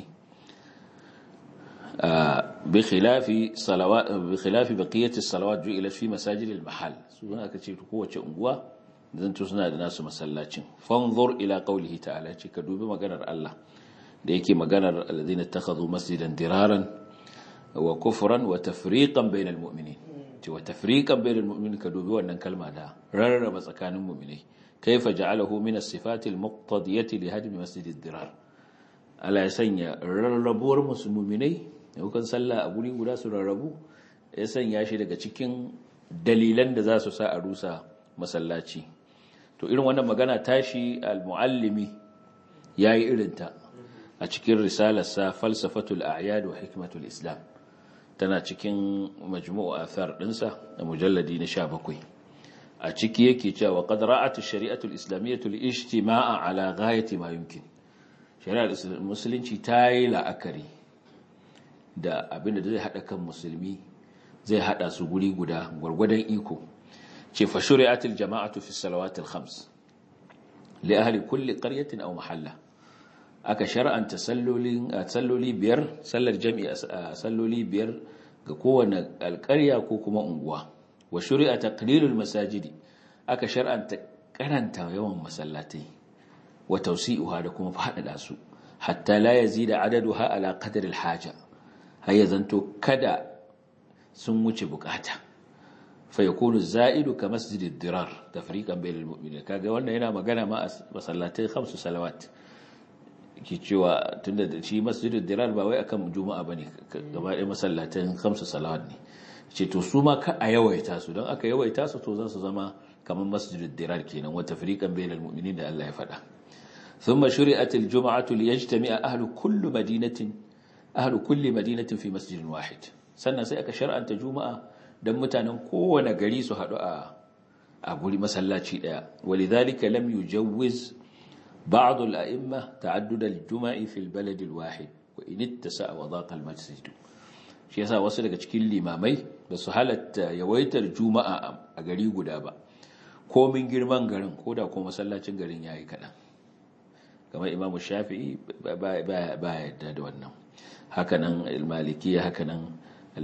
bi khilafi salawat bi khilafi baqiyatis salawat ju'ilat fi masajidil mahal su aka ce kowace unguwa zanto suna da nasu masallacin fanzur ila qaulihi ta'ala ce ka dubi maganar Allah da yake maganar alladhina takhadhu masjidan diraran wa kufran wa tafriqan bainal mu'minin ce wa tafriqan bainal mu'minin ka dubi wannan kalma da rarraba tsakanin mu'minai kaifa ja'alahu min as-sifati al-muqtadiyati li hadmi masjidid dirar Allah ya sanya rarrabuwar musulminai daukan sallah a guri guda su rarrabu ya sanya shi daga cikin dalilan da za su sa a rusa masallaci to irin wannan magana tashi al-muallimi yayi irinta a cikin risalarsa falsafatul a'yad wa hikmatul islam tana cikin majmu'u athar dinsa da mujalladi na 17 a ciki yake cewa qad ra'at ash-shari'atu al-islamiyyah al-ijtima'a ala ghayati ma yumkin shari'ar musulunci ta yi la'akari da abinda zai hada kan musulmi zai hada su guri guda gwargwadon iko ce fa shuri'atil jama'atu fi salawatil khams li ahli kulli qaryatin aw mahalla aka shar'anta sallolin salloli biyar sallar jami'a salloli biyar ga kowane alƙarya ko kuma unguwa wa shuri'a taqlilul masajidi aka shar'anta karanta yawan masallatai wa tawsi'uha da kuma faɗaɗa su hatta la yazida adaduha ala qadri al-haja har ya zanto kada sun wuce bukata fayakunu za'idu ka masjidid dirar tafriqan bainal mu'minin kaga wannan yana magana ma masallatai khamsu salawat ke cewa tunda da shi masjidid dirar ba wai akan juma'a bane gaba ɗaya masallatan khamsu salawat ne ce to su ma ka a yawaita su don aka yawaita su to za su zama kamar masjidud dirar kenan wa tafriqan bainal mu'minin da Allah ya faɗa thumma shuri'at al-jum'atu liyajtami'a ahlu kulli madinatin ahlu kulli madinatin fi masjidin wahid sannan sai aka shar'anta juma'a dan mutanen kowane gari su haɗu a a guri masallaci daya walidhalika lam yujawwiz ba'd al-a'imma ta'addud al-jum'i fi al-balad al-wahid wa in ittasa'a wa dhaqa al-masjid shi yasa wasu daga cikin limamai ba su halatta yawaitar juma'a a gari guda ba komin girman garin ko da ko masallacin garin yayi kaɗan kamar imamu shafi'i ba yadda da wannan hakanan malikiya hakanan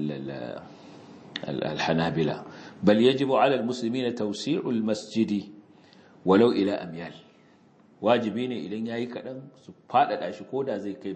alhanabila bal yajibu ala almuslimina tawsi'ul masjidi walau ila amyal wajibi ne idan yayi kaɗan su faɗaɗa shi ko da zai kai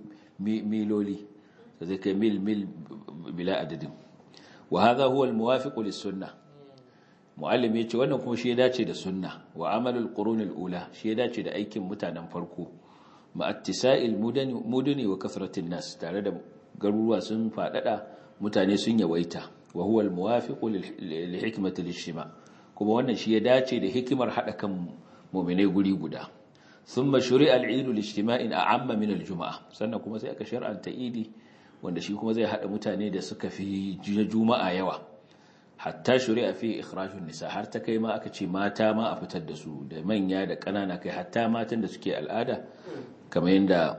miloli zai kai mil mil bila adadin wa hadha huwa almuwafiq lis-sunnah muallim yace wannan kuma shi ya dace da sunna wa amalul qurunil ula shi ya dace da aikin mutanen farko ma attisa'il mudani mudani wa kasratin nas tare da garuruwa sun fadada mutane sun yawaita wa huwa almuwafiq li hikmati al kuma wannan shi ya dace da hikimar hada kan mu'minai guri guda thumma shuri'a al-eid al-ijtima'in a'amma min al-jum'ah sannan kuma sai aka shar'anta idi wanda shi kuma zai hada mutane da suka fi juma'a yawa hatta shuri'a fi ikhrajun nisa har ta kai ma aka ce mata ma a fitar da su da manya da ƙanana kai hatta matan da suke al'ada kamar yadda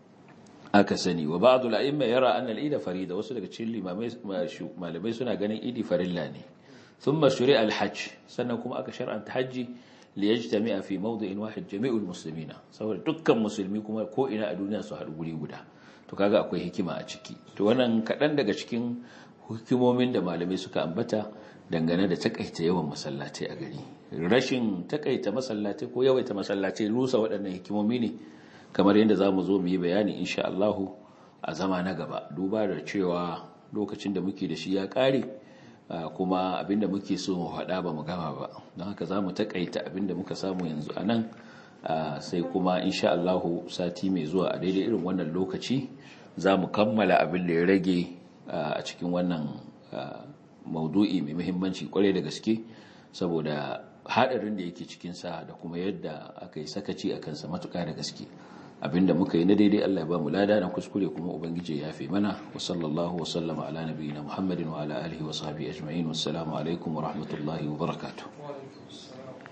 aka sani wa ba'd al-a'imma yara anna al-eid farida wasu daga cikin limamai malamai suna ganin idi farilla ne thumma shuri'a al-hajj sannan kuma aka shar'anta haji li yajtami'a fi mawdi'in wahid jami'ul muslimina saboda dukkan musulmi kuma ko ina a duniya su haɗu guri guda to kaga akwai hikima a ciki to wannan kaɗan daga cikin hikimomin da malamai suka ambata dangane da takaita yawan masallatai a gari rashin takaita masallatai ko yawaita masallatai rusa waɗannan hikimomi ne kamar yadda za mu zo mu yi bayani insha Allahu a zama na gaba duba da cewa lokacin da muke da shi ya ƙare kuma abinda muke so mu faɗa ba mu gama ba don haka za mu takaita abinda muka samu yanzu a nan sai kuma insha Allahu sati mai zuwa a daidai irin wannan lokaci za mu kammala abin da ya rage a cikin wannan maudu'i mai muhimmanci kwarai da gaske saboda haɗarin da yake cikinsa da kuma yadda aka yi sakaci a kansa matuƙa da gaske abinda muka yi na daidai Allah ya ba mu lada na kuskure kuma ubangiji ya fi mana wa sallallahu wa sallama ala nabiyina muhammadin wa ala alihi wa sahbihi ajma'in wassalamu alaikum wa rahmatullahi wa barakatuh